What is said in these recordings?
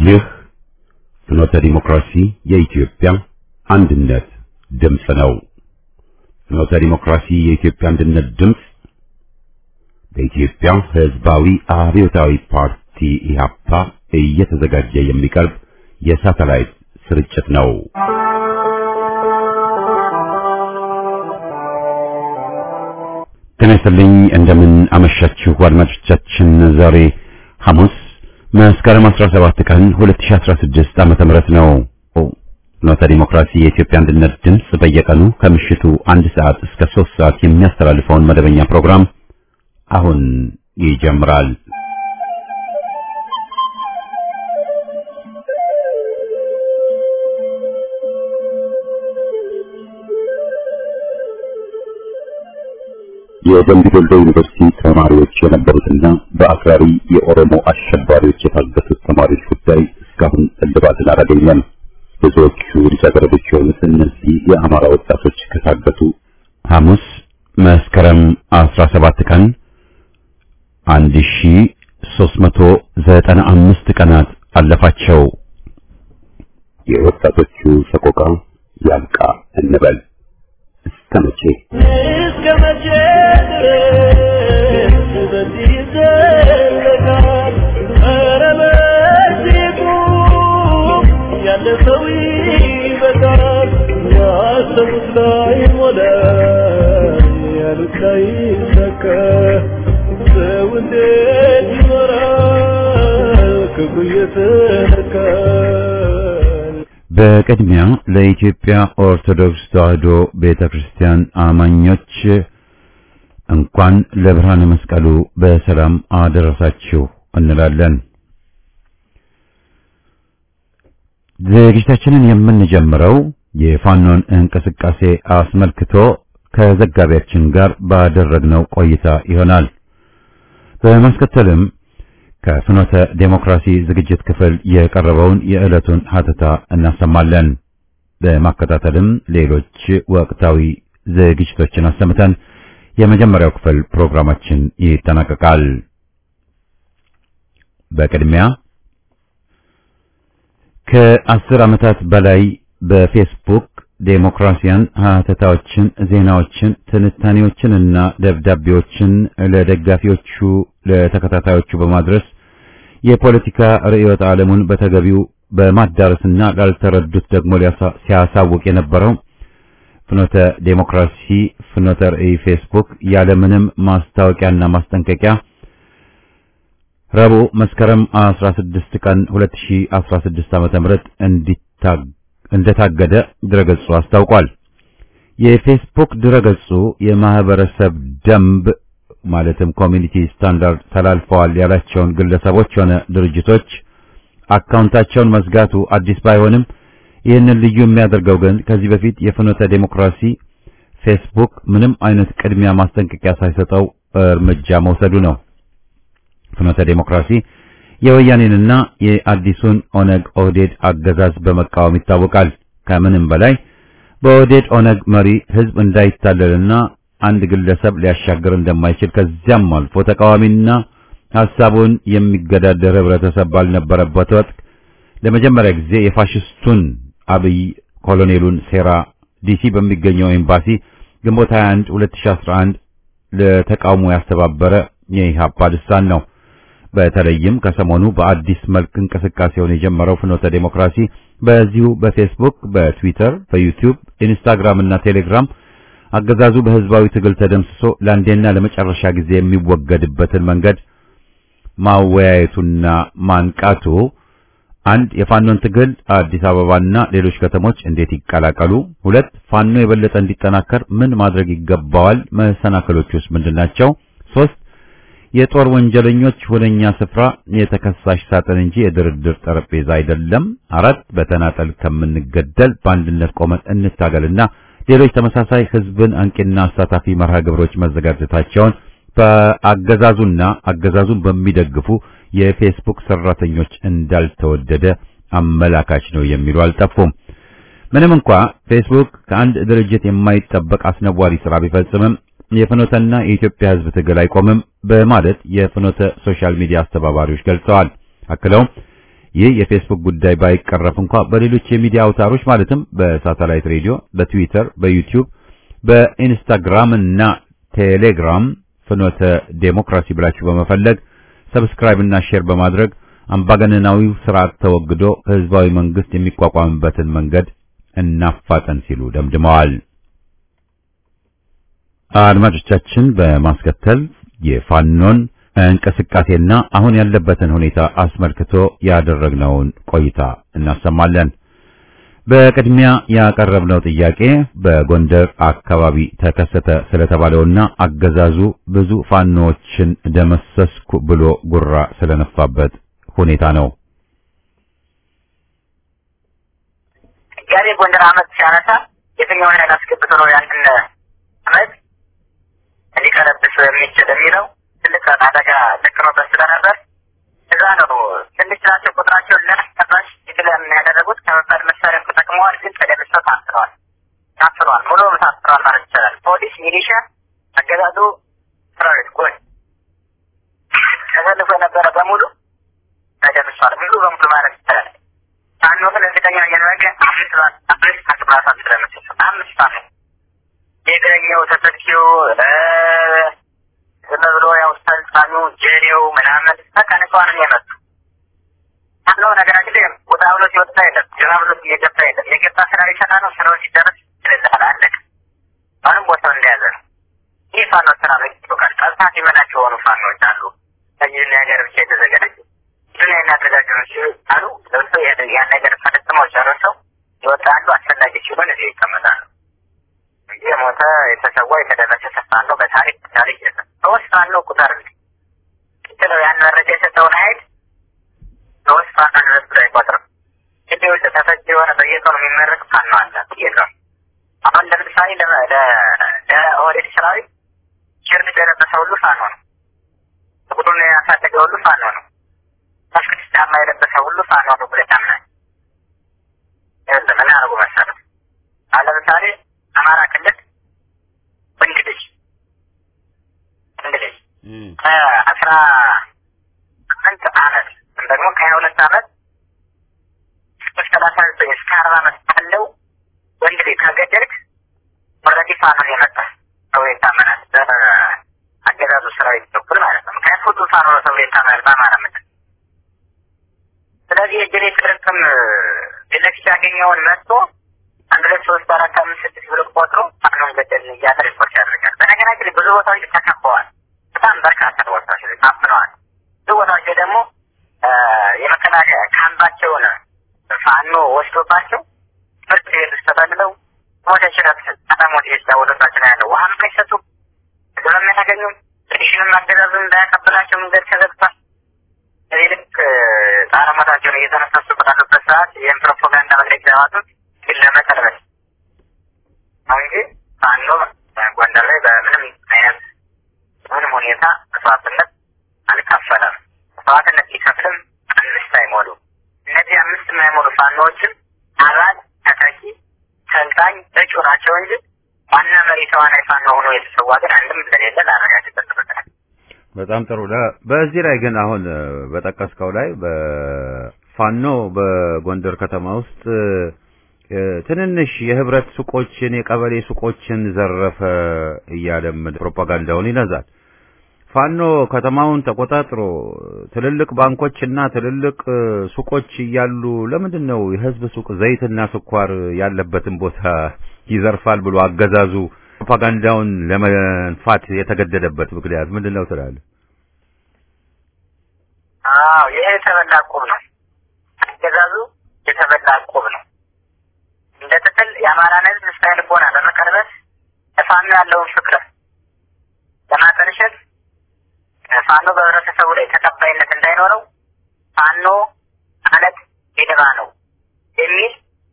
ይህ ፍኖተ ዲሞክራሲ የኢትዮጵያ አንድነት ድምፅ ነው። ፍኖተ ዲሞክራሲ የኢትዮጵያ አንድነት ድምፅ በኢትዮጵያ ሕዝባዊ አብዮታዊ ፓርቲ ኢህአፓ እየተዘጋጀ የሚቀርብ የሳተላይት ስርጭት ነው። ጤና ይስጥልኝ። እንደምን አመሻችሁ አድማጮቻችን። ዛሬ ሐሙስ መስከረም 17 ቀን 2016 ዓመተ ምህረት ነው። ፍኖተ ዲሞክራሲ የኢትዮጵያ አንድነት ድምፅ በየቀኑ ከምሽቱ አንድ ሰዓት እስከ 3 ሰዓት የሚያስተላልፈውን መደበኛ ፕሮግራም አሁን ይጀምራል። የደምቢ ዶሎ ዩኒቨርሲቲ ተማሪዎች የነበሩትና በአክራሪ የኦሮሞ አሸባሪዎች የታገቱት ተማሪዎች ጉዳይ እስካሁን እልባትን አላገኘም። ብዙዎቹ ልጃገረዶች የሆኑት እነዚህ የአማራ ወጣቶች ከታገቱ ሐሙስ መስከረም 17 ቀን 1395 ቀናት አለፋቸው። የወጣቶቹ ሰቆቃ ያልቃ እንበል እስከ መቼ እስከ መቼ ድረስ በዚህ ይዘለቃል? ኧረ በዚህ ቁም፣ ያለ ሰው ይበቃል። ያሰቡት ላይ ሞላ፣ ያሉት ላይ ሰካ። ሰው እንዴት ይኖራል ክፉ እየተነካል? በቅድሚያ ለኢትዮጵያ ኦርቶዶክስ ተዋሕዶ ቤተክርስቲያን አማኞች እንኳን ለብርሃነ መስቀሉ በሰላም አደረሳችሁ እንላለን። ዝግጅታችንን የምንጀምረው የፋኖን እንቅስቃሴ አስመልክቶ ከዘጋቢያችን ጋር ባደረግነው ቆይታ ይሆናል። በማስከተልም ከፍኖተ ዴሞክራሲ ዝግጅት ክፍል የቀረበውን የዕለቱን ሀተታ እናሰማለን። በማከታተልም ሌሎች ወቅታዊ ዝግጅቶችን አሰምተን የመጀመሪያው ክፍል ፕሮግራማችን ይጠናቀቃል። በቅድሚያ ከአስር ዓመታት በላይ በፌስቡክ ዴሞክራሲያን ሀተታዎችን፣ ዜናዎችን፣ ትንታኔዎችንና ደብዳቤዎችን ለደጋፊዎቹ ለተከታታዮቹ በማድረስ የፖለቲካ ርዕዮተ ዓለሙን በተገቢው በማዳረስና ላልተረዱት ደግሞ ሲያሳውቅ የነበረው ፍኖተ ዴሞክራሲ ፍኖተ ርዕይ ፌስቡክ ያለምንም ማስታወቂያና ማስጠንቀቂያ ረቡዕ መስከረም 16 ቀን 2016 ዓ.ም እንዲታግ እንደታገደ ድረገጹ አስታውቋል። የፌስቡክ ድረገጹ የማህበረሰብ ደንብ ማለትም ኮሚኒቲ ስታንዳርድ ተላልፈዋል ያላቸውን ግለሰቦች ሆነ ድርጅቶች አካውንታቸውን መዝጋቱ አዲስ ባይሆንም ይህንን ልዩ የሚያደርገው ግን ከዚህ በፊት የፍኖተ ዴሞክራሲ ፌስቡክ ምንም አይነት ቅድሚያ ማስጠንቀቂያ ሳይሰጠው እርምጃ መውሰዱ ነው። ፍኖተ ዴሞክራሲ የወያኔንና የአዲሱን ኦነግ ኦህዴድ አገዛዝ በመቃወም ይታወቃል። ከምንም በላይ በኦህዴድ ኦነግ መሪ ህዝብ እንዳይታለልና አንድ ግለሰብ ሊያሻግር እንደማይችል ከዚያም አልፎ ተቃዋሚና ሐሳቡን የሚገዳደር ህብረተሰብ ባልነበረበት ወቅት ለመጀመሪያ ጊዜ የፋሽስቱን አብይ ኮሎኔሉን ሴራ ዲሲ በሚገኘው ኤምባሲ ግንቦት 21 2011 ለተቃውሞ ያስተባበረ የኢህአፓ ልሳን ነው። በተለይም ከሰሞኑ በአዲስ መልክ እንቅስቃሴውን የጀመረው ፍኖተ ዴሞክራሲ በዚሁ በፌስቡክ፣ በትዊተር፣ በዩቲዩብ፣ ኢንስታግራም እና ቴሌግራም አገዛዙ በህዝባዊ ትግል ተደምስሶ ለአንዴና ለመጨረሻ ጊዜ የሚወገድበትን መንገድ ማወያየቱና ማንቃቱ አንድ የፋኖን ትግል አዲስ አበባና ሌሎች ከተሞች እንዴት ይቀላቀሉ፣ ሁለት ፋኖ የበለጠ እንዲጠናከር ምን ማድረግ ይገባዋል፣ መሰናክሎች ውስጥ ምንድናቸው፣ ሶስት የጦር ወንጀለኞች ሁነኛ ስፍራ የተከሳሽ ሳጥን እንጂ የድርድር ጠረጴዛ አይደለም፣ አራት በተናጠል ከምንገደል በአንድነት ቆመን እንታገልና ሌሎች ተመሳሳይ ህዝብን አንቂና አሳታፊ መርሃ ግብሮች መዘጋጀታቸውን በአገዛዙና አገዛዙን በሚደግፉ የፌስቡክ ሰራተኞች እንዳልተወደደ አመላካች ነው የሚሉ አልጠፉም። ምንም እንኳ ፌስቡክ ከአንድ ድርጅት የማይጠበቅ አስነዋሪ ስራ ቢፈጽምም የፍኖተና የኢትዮጵያ ሕዝብ ትግል አይቆምም በማለት የፍኖተ ሶሻል ሚዲያ አስተባባሪዎች ገልጸዋል። አክለውም ይህ የፌስቡክ ጉዳይ ባይቀረፍ እንኳ በሌሎች የሚዲያ አውታሮች ማለትም በሳተላይት ሬዲዮ፣ በትዊተር፣ በዩቲዩብ፣ በኢንስታግራም እና ቴሌግራም ፍኖተ ዴሞክራሲ ብላችሁ በመፈለግ ሰብስክራይብ እና ሼር በማድረግ አምባገነናዊው ስርዓት ተወግዶ ህዝባዊ መንግስት የሚቋቋምበትን መንገድ እናፋጠን ሲሉ ደምድመዋል። አድማጮቻችን በማስከተል የፋኖን እንቅስቃሴና አሁን ያለበትን ሁኔታ አስመልክቶ ያደረግነውን ቆይታ እናሰማለን። በቅድሚያ ያቀረብነው ጥያቄ በጎንደር አካባቢ ተከሰተ ስለተባለውና አገዛዙ ብዙ ፋኖዎችን ደመሰስኩ ብሎ ጉራ ስለነፋበት ሁኔታ ነው። ጋዜ ጎንደር አመት ሲያነሳ የትኛውን ኃይል አስገብቶ ነው ያንን አመት ሊቀለብስ የሚችል የሚለው ትልቅ አደጋ ደቅኖበት ስለነበር እዛ ነው ትንሽ ናቸው ቁጥራቸውን ለማስጠባሽ የግለም ያደረጉት ከመባድ መሳሪያ ተጠቅመዋል፣ ግን ተደምሰው ታስረዋል። ታስረዋል፣ ሙሉ ታስረዋል ማለት ይቻላል። ፖሊስ፣ ሚሊሻ፣ አገዛዙ ሰራዊት ጎን ተሰልፎ የነበረ በሙሉ ተደምሷል፣ ሙሉ በሙሉ ማለት ይቻላል። ፋኖ ግን እርግጠኛ እያደረገ አምስት አምስት አቅራሳት ስለምትል አምስት ፋኖ የእግረኛው ተተኪው ዝም ብሎ ያው ሰልጣኑ ጀሌው ምናምን በቃ ንጹሃንን የመጡ ፋኖ ነገራችን ላይ ወጣ ብሎ ሲወጣ የለም ገባ ብሎ እየገባ የለም የገባ ስራ ሊሰራ ነው ስራው ሲደረስ ይለዛል አለቀ አሁንም ቦታው እንደያዘ ነው ይህ ፋኖ ስራ ነው ይታወቃል ጠልታት የመናቸው የሆኑ ፋኖች አሉ ከዚህ ነገር ብቻ የተዘጋጁ ምን የሚያደርጋቸው አሉ ለብሰው ያን ነገር ፈጽመው ጨርሰው ይወጣሉ አስፈላጊ ሲሆን እዚህ ይቀመጣሉ እንጂ የሞተ የተሰዋ የተደረሰ ፋኖ በታሪክ ታሪክ የለም ሶስት ፋኖ ቁጥር ቅጥለው ያን መረጃ የሰጠውን ኃይል ሶስት ፋኖ ድረስ ብሎ አይቆጥርም ግቢ ውስጥ ተፈጅ የሆነ በየቀኑ የሚመረቅ ፋኖ አለ በየቀኑ አሁን ለምሳሌ ለኦህዴድ ሰራዊት ሸርጥ የለበሰ ሁሉ ፋኖ ነው ጥቁሩን ያሳደገ ሁሉ ፋኖ ነው መስክስ ጫማ የለበሰ ሁሉ ፋኖ ነው ብለህ ታምናለህ? ይኸውልህ ምን አደረጉ መሰለህ? አሁን ለምሳሌ አማራ ክልል ወንድ ልጅ ወንድ ልጅ ከአስራ ስምንት አመት ወይም ደግሞ ከሀያ ሁለት አመት እስከ ሰላሳ ዘጠኝ እስከ አርባ አመት ካለው ወንድ ልጅ ከገደልክ ኦልሬዲ ፋኖ ነው የመጣ ሰው ይታመናል። በአገዛዙ ሰራዊት በኩል ማለት ነው። ምክንያቱም ሁሉ ፋኖ ነው ተብሎ ይታመናል በአማራ ምድር። ስለዚህ የጀሌ ትርቅም ፊትለፊት ያገኘውን መጥቶ አንድ ሁለት ሶስት አራት አምስት ስድስት ብሎ ቆጥሮ ፋኖን ገደልን እያለ ሪፖርት ያደርጋል። በነገራችን ላይ ብዙ ቦታዎች ተከበዋል። በጣም በርካታ ቦታዎች ላይ ታፍነዋል። ብዙ ቦታዎች ላይ ደግሞ የመከላከያ ካምባቸውን ፋኖ ወስዶባቸው ትምህርት ቤት ውስጥ ተጠልለው ሞተ ሽረት አዳሞት የተጫወተባቸው ነው ያለው። ውሃም አይሰጡም፣ ምግብም አያገኙም። ሬሽንም አገዛዙን እንዳያቀብላቸው መንገድ ተዘግቷል። እዚህ ልክ ጣረሞታቸውን እየተነፈሱ ባሉበት ሰዓት ይህን ፕሮፓጋንዳ መግለጫ ያወጡት ግን ለመቀልበስ ነው እንጂ ፋኖ ጎንደር ላይ በምንም አይነት ምንም ሁኔታ መስዋዕትነት አልከፈለም። መስዋዕትነት ሲከፍልም አምስት አይሞሉ እነዚህ አምስት የማይሞሉ ፋኖዎችም አባል ተተኪ ሰልጣኝ እጩ ናቸው እንጂ ዋና መሪ ተዋናይ ፋኖ ሆኖ የተሰዋ ግን አንድም እንደሌለ ላረጋግጥበት ይበቃል። በጣም ጥሩ። በዚህ ላይ ግን አሁን በጠቀስከው ላይ በፋኖ በጎንደር ከተማ ውስጥ ትንንሽ የህብረት ሱቆችን የቀበሌ ሱቆችን ዘረፈ እያለም ፕሮፓጋንዳውን ይነዛል። ፋኖ ከተማውን ተቆጣጥሮ ትልልቅ ባንኮችና ትልልቅ ሱቆች እያሉ ለምንድን ነው የህዝብ ሱቅ ዘይትና ስኳር ያለበትን ቦታ ይዘርፋል ብሎ አገዛዙ ፕሮፓጋንዳውን ለመንፋት የተገደደበት ምክንያት ምንድን ነው ትላለህ? አዎ ይሄ የተበላ ቁብ ነው። አገዛዙ የተበላ ቁብ ነው። እንደ ትክል የአማራን ህዝብ ስነ ልቦና ለመቀልበስ ለፋኖ ያለውን ፍቅር ለማጠልሸት ፋኖ በህብረተሰቡ ላይ ተቀባይነት እንዳይኖረው ፋኖ ማለት የደባ ነው የሚል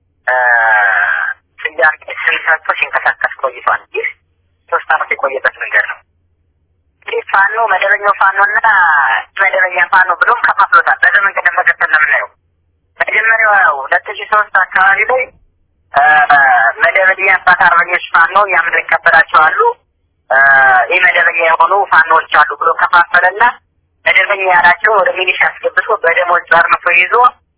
ስያሜ ስም ሰጥቶ ሲንቀሳቀስ ቆይቷል። ይህ ሶስት አመት የቆየበት መንገድ ነው። እንግዲህ ፋኖ መደበኛው ፋኖና መደበኛ ፋኖ ብሎም ከፋፍሎታል። በዚህ መንገድ መቀጠል ነው የምናየው። መጀመሪያው ሁለት ሺህ ሶስት አካባቢ ላይ መደበኛ አባት አርበኞች ፋኖ ያምን ይቀበላቸዋሉ ይህ መደበኛ የሆኑ ፋኖዎች አሉ ብሎ ከፋፈለና መደበኛ ያላቸው ወደ ሚሊሻ አስገብቶ በደሞዝ ጸርንፎ ይዞ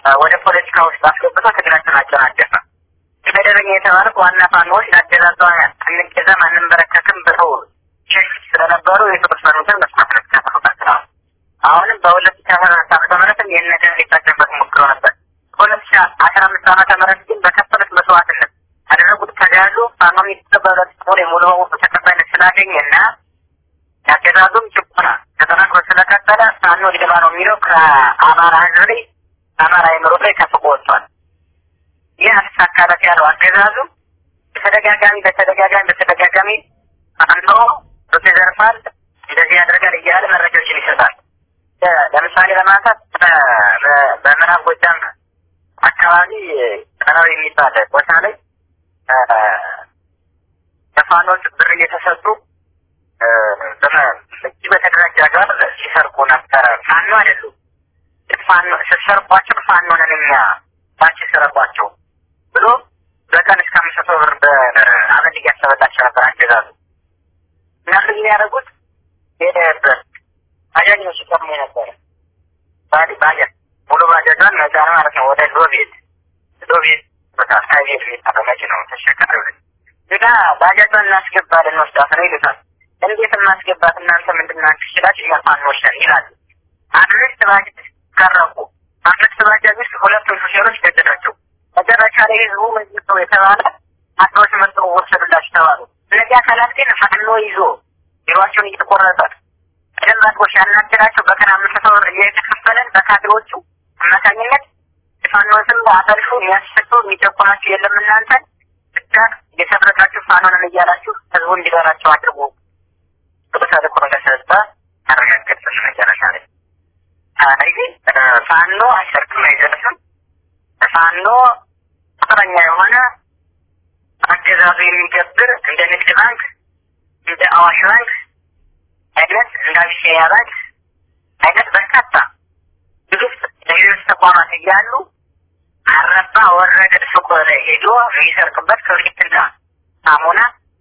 ወደ ፖለቲካ ውስጥ አስገብቶ ትግላቸውን አጨናገፈ። መደበኛ የተባሉት ዋና ፋኖዎች ለአገዛዟ አንገዛም አንንበረከክም ብለው ሸሽ ስለነበሩ የተወሰኑትን መስማት መከታተሉ ቀጥለዋል። አሁንም በሁለት ሺ አስራ አራት ዓመተ ምህረትም ይህን ነገር ሊጠቀምበት ሞክሮ ነበር። በሁለት ሺ አስራ አምስት ዓመተ ምህረት ግን በከፈሉት መስዋዕትነት ያደረጉት ተጋድሎ ፋኖ የሚቀበሉት ጦር የሙሉ በሙሉ ተቀባይነት ስላገኘ እና የአገዛዙም ጭቆና ተጠናክሮ ስለቀጠለ ፋኖ ሊገባ ነው የሚለው ከአማራ ህዝብ ላይ ከአማራ አይምሮ ላይ ተፍቆ ወጥቷል። ይህ አልተሳካለት ያለው አገዛዙ በተደጋጋሚ በተደጋጋሚ በተደጋጋሚ ፋኖ ሩት ይዘርፋል፣ እንደዚህ ያደርጋል እያለ መረጃዎችን ይሰጣል። ለምሳሌ ለማንሳት በምዕራብ ጎጃም አካባቢ ጠራዊ የሚባል ቦታ ላይ ለፋኖች ብር እየተሰጡ እጅ በተደራጀ አግባብ ሲሰርቁ ነበረ። ፋኖ አይደሉም። ፋኖ ስትሰርቋቸው ፋኖ ነን እኛ ባንቺ ስረቋቸው ብሎ በቀን እስከ አምስት መቶ ብር በአመት እያሰበላቸው ነበር አገዛዙ። እና ምን የሚያደርጉት ሄደበት ባጃጅ ነው ሲቀሙ የነበረ ባዲ ባጃጅ ሙሉ ባጃጇን መጫን ማለት ነው። ወደ ዶቤት ዶቤት ቦታ ሳይሄድ የሚባለው መኪናው ተሸካሪ እና ባጃጇን እናስገባለን ወስዳት ነው ይሉታል። እንዴት እናስገባት እናንተ ምንድን ናችሁ ሲላችሁ እኛ ፋኖች ነን ይላሉ። አምስት ባጃጅ ቀረቡ። አምስት ባጃጅ ውስጥ ሁለቱን ሹፌሮች ገደላቸው። መጨረሻ ላይ ህዝቡ ምንድን ነው የተባለ አስሮች መጥተው ወሰዱላችሁ ተባሉ። እነዚህ አካላት ግን ፋኖ ይዞ ቢሯቸውን እየተቆረጠ ቀደም አድርጎ ሲያናገራቸው በቀን አምስት መቶ ብር እየተከፈለን በካድሬዎቹ አማካኝነት የፋኖን ስም አጠልፉ የሚያስሰጡ የሚጨቁናችሁ የለም እናንተ ብቻ እየሰረቃችሁ ፋኖንን እያላችሁ ህዝቡ እንዲበራቸው አድርጉ ተልእኮ እንደሰጠ አረጋገጥን። መጨረሻ ላይ ስለዚህ ፋኖ አይሰርቅም፣ አይዘርፍም። ፋኖ ቁጥረኛ የሆነ አገዛዙ የሚገብር እንደ ንግድ ባንክ እንደ አዋሽ ባንክ አይነት እንደ አቢሲኒያ ባንክ አይነት በርካታ ግዙፍ የሌሎች ተቋማት እያሉ አረባ ወረደ ሱቅ ላይ ሄዶ የሚሰርቅበት ክብሪትና ሳሙና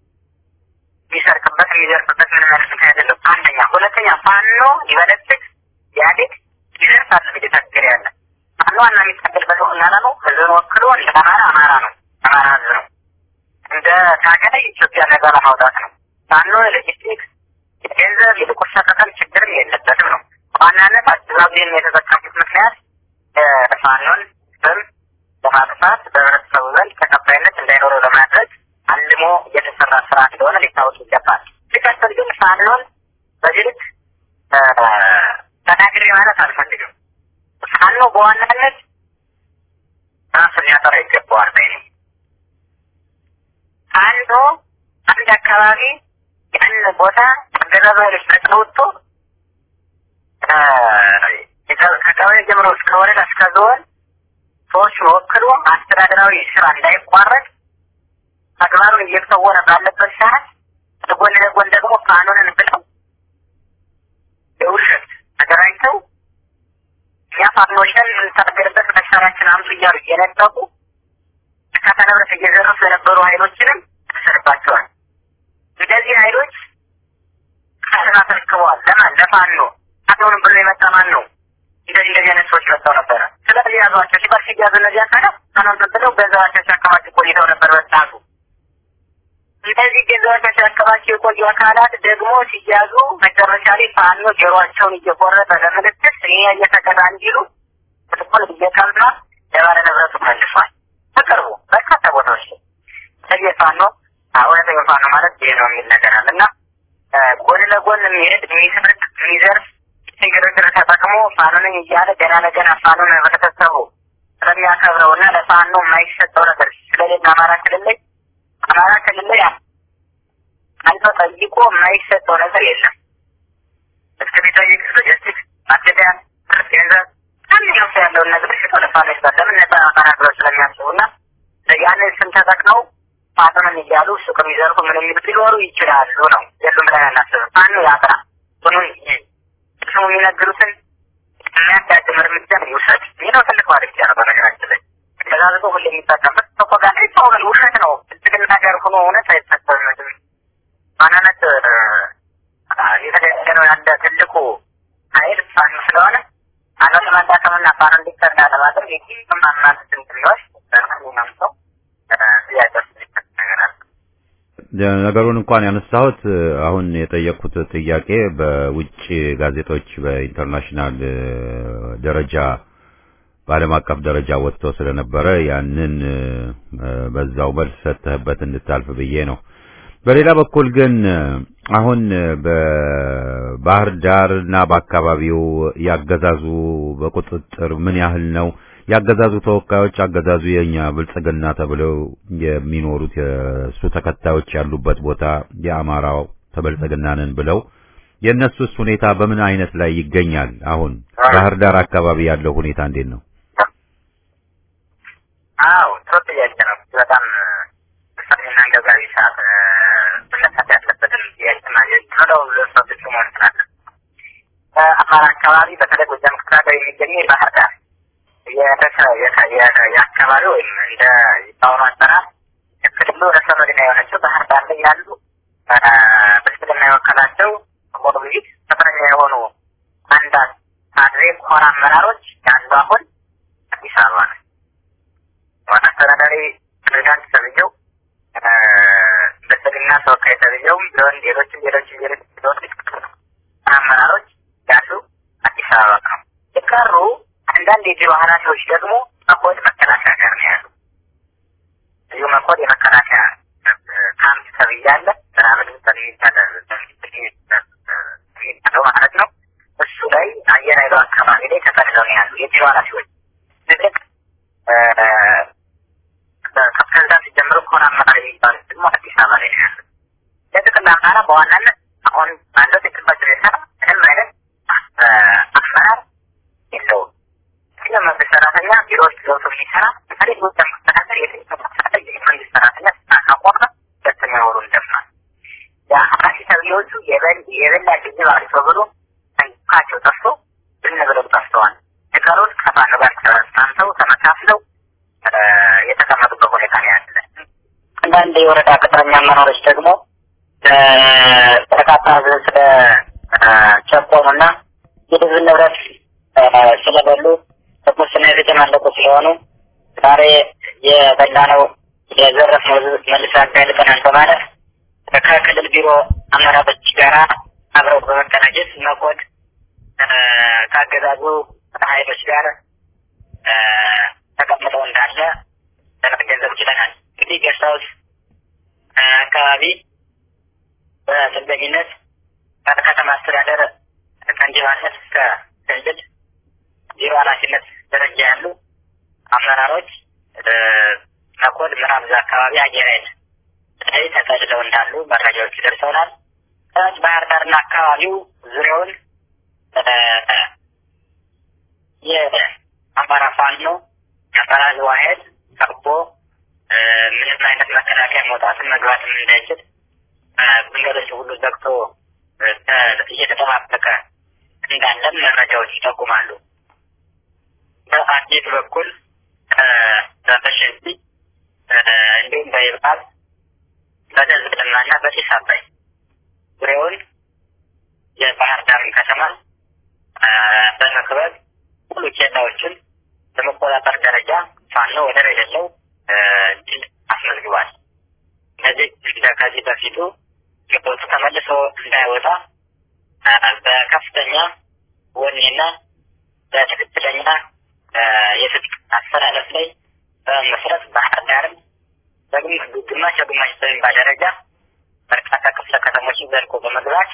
የሚሰርቅበት የሚዘርፍበት ምን ማለት ምክንያት የለም። አንደኛ፣ ሁለተኛ ፋኖ ይበለጽግ ያድግ ይዘርፍ አለ እየታገለ ያለ ፋኖ ዋና የሚታገልበት ዋና ነው። ህዝብን ወክሎ እንደ አማራ አማራ ነው፣ አማራ ህዝብ ነው። እንደ ታገለ ኢትዮጵያ ነጻ ለማውጣት ነው። ፋኖ ሎጂስቲክስ፣ የገንዘብ የጥቁር ሸቀጠል ችግርም የለበትም ነው። በዋናነት አገዛዙን የተጠቀሙት ምክንያት ፋኖን ስም ለማጥፋት በህብረተሰቡ ዘንድ ተቀባይነት እንዳይኖረው ለማድረግ አልሞ የተሰራ ስራ እንደሆነ ሊታወቅ ይገባል። ሲቀጥል ግን ፋኖን በዚህ ልክ ተናግሬ ማለት አልፈልግም። ፋኖ በዋናነት ራሱን ሊያጠራ ይገባዋል ባይ ነኝ። ፋኖ አንድ አካባቢ ያን ቦታ አገዛዙ ኃይሎች ተቀውጦ ከቀበሌ ጀምሮ እስከ ወረዳ እስከ ዞን ሰዎችን ወክሎ አስተዳደራዊ ስራ እንዳይቋረጥ ተግባሩን እየተወነ ባለበት ሰዓት ጎን ለጎን ደግሞ ፋኖንን ብለው የውሸት ተገናኝተው እኛ ፋኖችን የምንታገልበት መሳሪያችን አምጡ እያሉ እየነጠቁ እርካታ ንብረት እየዘረፉ የነበሩ ኃይሎችንም ተሰርባቸዋል። እንደዚህ ኃይሎች ካስን አስረክበዋል። ለማን? ለፋኖ። ፋኖንም ብሎ የመጣ ማን ነው? እንደዚህ እንደዚህ አይነት ሰዎች መጥተው ነበረ። ስለዚህ ያዟቸው ሲባል ሲያዙ እነዚህ አካላት ፋኖን ብለው ገንዘባቸው ሲያከማቹ ቆይተው ነበር በሰዓቱ። እንደዚህ ገንዘባቸው ሲያከማቹ የቆዩ አካላት ደግሞ ሲያዙ መጨረሻ ላይ ፋኖ ጆሮአቸውን እየቆረጠ ለምልክት እኔ እየተቀጣ እንዲሉ ትኮል እየቀማ ለባለ ንብረቱ መልሷል። በቅርቡ በርካታ ቦታዎች ላይ ስለዚህ ፋኖ እውነተኛ ፋኖ ማለት ይሄ ነው የሚል ነገር አለ እና ጎን ለጎን የሚሄድ የሚስርቅ የሚዘርፍ ግርግር ተጠቅሞ ፋኖንን እያለ ገና ለገና ፋኖን ህብረተሰቡ ስለሚያከብረው እና ለፋኖ የማይሰጠው ነገር ስለሌለ አማራ ክልል ላይ አማራ ክልል ላይ አንተ ጠይቆ የማይሰጠው ነገር የለም። እስከ ቤታዊ ሎጂስቲክ ማገዳ ገንዘብ ማንኛውም ሰው ያለውን ነገር ሽጦ ለፋኖ ይሰጣል። ለምን ነጻ አማራ ብለው ስለሚያስቡ እና ያንን ስም ተጠቅመው ፋኖንን እያሉ ሱቅ የሚዘርፉ ምን የሚሉት ሊኖሩ ይችላሉ ነው የሉም ብለን አናስብም። ፋኖ ያጥራ ሁኑን ስሙ የሚነግሩትን የሚያዳድም እርምጃ ይውሰድ። ይህ ነው ትልቅ ማለት ነው። በነገራችን ላይ ተጋዝጦ ሁሌ የሚጠቀምበት ፕሮፓጋንዳ ይታወቃል። ውሸት ነው። ብልጽግና ነገር ሆኖ እውነት አይፈጸምም። ማናነት የተገኘ ነው ያለ ትልቁ ኃይል ፋኖ ስለሆነ ፋኖ ለማዳከምና ፋኖና ፋኖ እንዲፈታ ለማድረግ የትኛውም አማራጭ ትንትሪዎች በማንኛውም ሰው ጥያቄ ውስጥ ሊፈት ነገር አለ። ነገሩን እንኳን ያነሳሁት አሁን የጠየቅኩት ጥያቄ በውጭ ጋዜጦች በኢንተርናሽናል ደረጃ በዓለም አቀፍ ደረጃ ወጥቶ ስለነበረ ያንን በዛው መልስ ሰጥተህበት እንድታልፍ ብዬ ነው። በሌላ በኩል ግን አሁን በባህር ዳር እና በአካባቢው ያገዛዙ በቁጥጥር ምን ያህል ነው? ያገዛዙ ተወካዮች አገዛዙ የኛ ብልጽግና ተብለው የሚኖሩት የእሱ ተከታዮች ያሉበት ቦታ የአማራው ተበልጽግና ነን ብለው የእነሱስ ሁኔታ በምን አይነት ላይ ይገኛል? አሁን ባህር ዳር አካባቢ ያለው ሁኔታ እንዴት ነው? አዎ ጥሩ ጥያቄ ነው። በጣም ወሳኝና አንገብጋቢ ሰዓት መነሳት ያለበትን ጥያቄ ማግኘት ነው። ለሰቶች መሆን ስላለ በአማራ አካባቢ በተለይ ጎጃም ክፍለ ሀገር የሚገኘው የባህር ዳር የአካባቢ ወይም እንደ በአሁኑ አጠራር የክልሉ ርዕሰ መዲና የሆነችው ባህር ዳር ላይ ያሉ ብልጽግና የወከላቸው ሞግዚት ቅጥረኛ የሆኑ አንዳንድ ካድሬ ኮር አመራሮች ያሉ አሁን አዲስ አበባ ነው። ዋና አስተዳዳሪ ፕሬዚዳንት ተብዬው ብልጽግና ተወካይ ተብዬውም ቢሆን ሌሎችም ሌሎችም ሌሎች አመራሮች ያሉ አዲስ አበባ ነው። የቀሩ አንዳንድ የቢሮ ኃላፊዎች ደግሞ መኮድ መከላከያ ጋር ነው ያሉ። እዚሁ መኮድ የመከላከያ ካምፕ ተብያለ ምናምን የሚባለው ማለት ነው። እሱ ላይ አየር ኃይሉ አካባቢ ላይ ተጠልለው ነው ያሉ የቢሮ ኃላፊዎች ትልቅ ከፕሬዚዳንት ጀምሮ ከሆነ አመራር የሚባሉት ደግሞ አዲስ አበባ ላይ ነው ያሉ። የጥቅል አማራ በዋናነት አሁን ባለው ተጨባጭ ሁኔታ ምንም አይነት አመራር የለውም። ግን መንግስት ሰራተኛ ቢሮ ውስጥ ገብቶ የሚሰራ በተለይ ጎጃም መስተዳደር የትኛው መስተዳደር የመንግስት ሰራተኛ ስራ ካቆመ ሁለተኛ ወሩን ደፍኗል። የአራሲ ተብዬዎቹ የበላ ግዝብ አርሶ ብሎ ካቸው ጠፍቶ ዝም ብለው ጠፍተዋል። የቀሩት ከፋኖ ጋር ተስማምተው ተመካፍለው የተቀመጡበት ሁኔታ ነው ያለ። አንዳንድ የወረዳ ቅጥረኛ አመራሮች ደግሞ በርካታ ህዝብ ስለ ቸኮኑና የህዝብ ንብረት ስለበሉ በሙስና የተጨማለቁ ስለሆኑ ዛሬ የበላነው የዘረፍነው ህዝብ መልስ ያጋልጠናል በማለት ከክልል ቢሮ አመራሮች ጋር አብረው በመቀናጀት መኮድ ካገዛዙ ኃይሎች ጋር ተቀምጠው እንዳለ ለመገንዘብ ችለናል። እንግዲህ ጌስት ሀውስ አካባቢ በጥገኝነት ከተማ አስተዳደር ከንቲባነት እስከ ክልል ቢሮ ኃላፊነት ደረጃ ያሉ አመራሮች መኮድ ምዕራብ እዛ አካባቢ አየር ኃይል ላይ ተጠልለው እንዳሉ መረጃዎች ደርሰውናል። ከታች ባህር ዳርና አካባቢው ዙሪያውን የአማራ ፋኖ የአማራ ህዝብ ኃይል ከቦ ምንም አይነት መከላከያ መውጣትን መግባትም እንዳይችል መንገዶች ሁሉ ዘግቶ እየተጠባበቀ እንዳለም መረጃዎች ይጠቁማሉ። በአዴት በኩል በሸንዲ እንዲሁም በይባል በደዝብልማና በጢስ አባይ ዙሪያውን የባህር ዳርን ከተማ በመክበብ ሙሉ ኬላዎችን በመቆጣጠር ደረጃ ፋኖ ወደር የሌለው ድል አስመዝግቧል። እነዚህ ከዚህ በፊቱ ግቦቱ ተመልሶ እንዳይወጣ በከፍተኛ ወኔና በትክክለኛ የትጥቅ አስተላለፍ ላይ በመስረት ባህር ዳርም ግማሽ ግማሽ በሚባል ደረጃ በርካታ ክፍለ ከተሞችን ዘልቆ በመግባት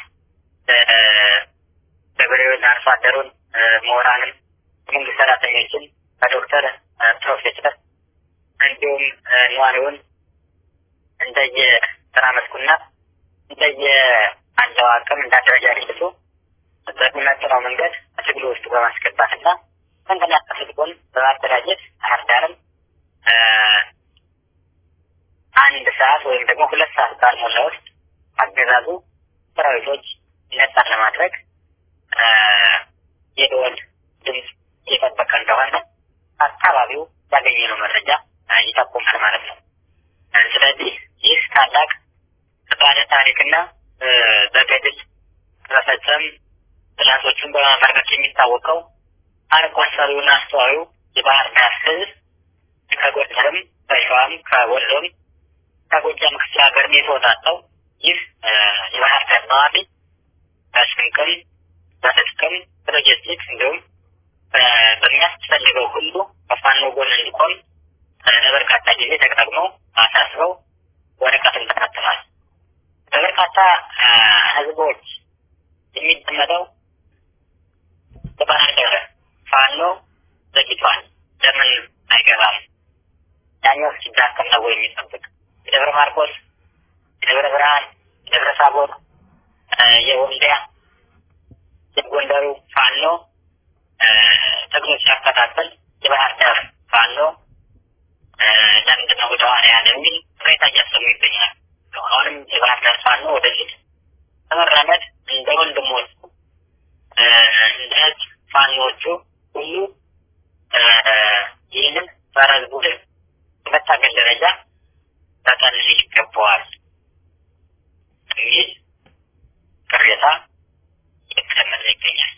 ገበሬውን፣ አርሶ አደሩን፣ ምሁራንን፣ መንግስት ሰራተኞችን በዶክተር ፕሮፌሰር እንዲሁም ነዋሪውን እንደየ ስራ መስኩና እንደየ አለው አቅም እንዳደረጃጀቱ በሚመጥነው መንገድ ትግሉ ውስጥ በማስገባትና መንገድ ትጥቁን በማደራጀት ባህር ዳርም አንድ ሰዓት ወይም ደግሞ ሁለት ሰዓት ባልሞላ ውስጥ አገዛዙ ሰራዊቶች ነጻ ለማድረግ የደወል ድምፅ እየጠበቀ እንደሆነ አካባቢው ያገኘነው መረጃ ይጠቁማል ማለት ነው። ስለዚህ ይህ ታላቅ ባለ ታሪክና በገድል በመፈጸም ጥላቶቹን በማመርከት የሚታወቀው አርቆ አሳቢውና አስተዋዩ የባህር ዳር ህዝብ ከጎንደርም ከሸዋም ከወሎም ከጎጃም ክፍለ ሀገርም የተወጣጣው ይህ የባህር ዳር ነዋሪ በስንቅም በትጥቅም በሎጂስቲክስ እንዲሁም በሚያስፈልገው ሁሉ ከፋኖ ጎን እንዲቆም ለበርካታ ጊዜ ተጠቅመው አሳስበው ወረቀትን ተካትሏል። በበርካታ ህዝቦች የሚደመጠው በባህር ዳር ፋኖ ዘግቷል፣ ለምን አይገባም? ያኛው ሲዳከም ነው ወይ የሚጠብቅ? የደብረ ማርቆስ፣ የደብረ ብርሃን፣ የደብረ ታቦር፣ የወልዲያ፣ የጎንደሩ ፋኖ ትግሎች ሲያከታተል የባህር ዳር ፋኖ ለምንድን ነው ወደ ኋላ ያለ የሚል ቅሬታ እያሰሙ ይገኛል። አሁንም የባህር ዳር ፋኖ ወደፊት በመራመድ እንደ ወንድሞቹ እንደ ህዝብ ፋኖዎቹ ሁሉ ይህንን ጸረ ህዝብ ቡድን በመታገል ደረጃ ተጠልል ይገባዋል የሚል ቅሬታ እየተደመጠ ይገኛል።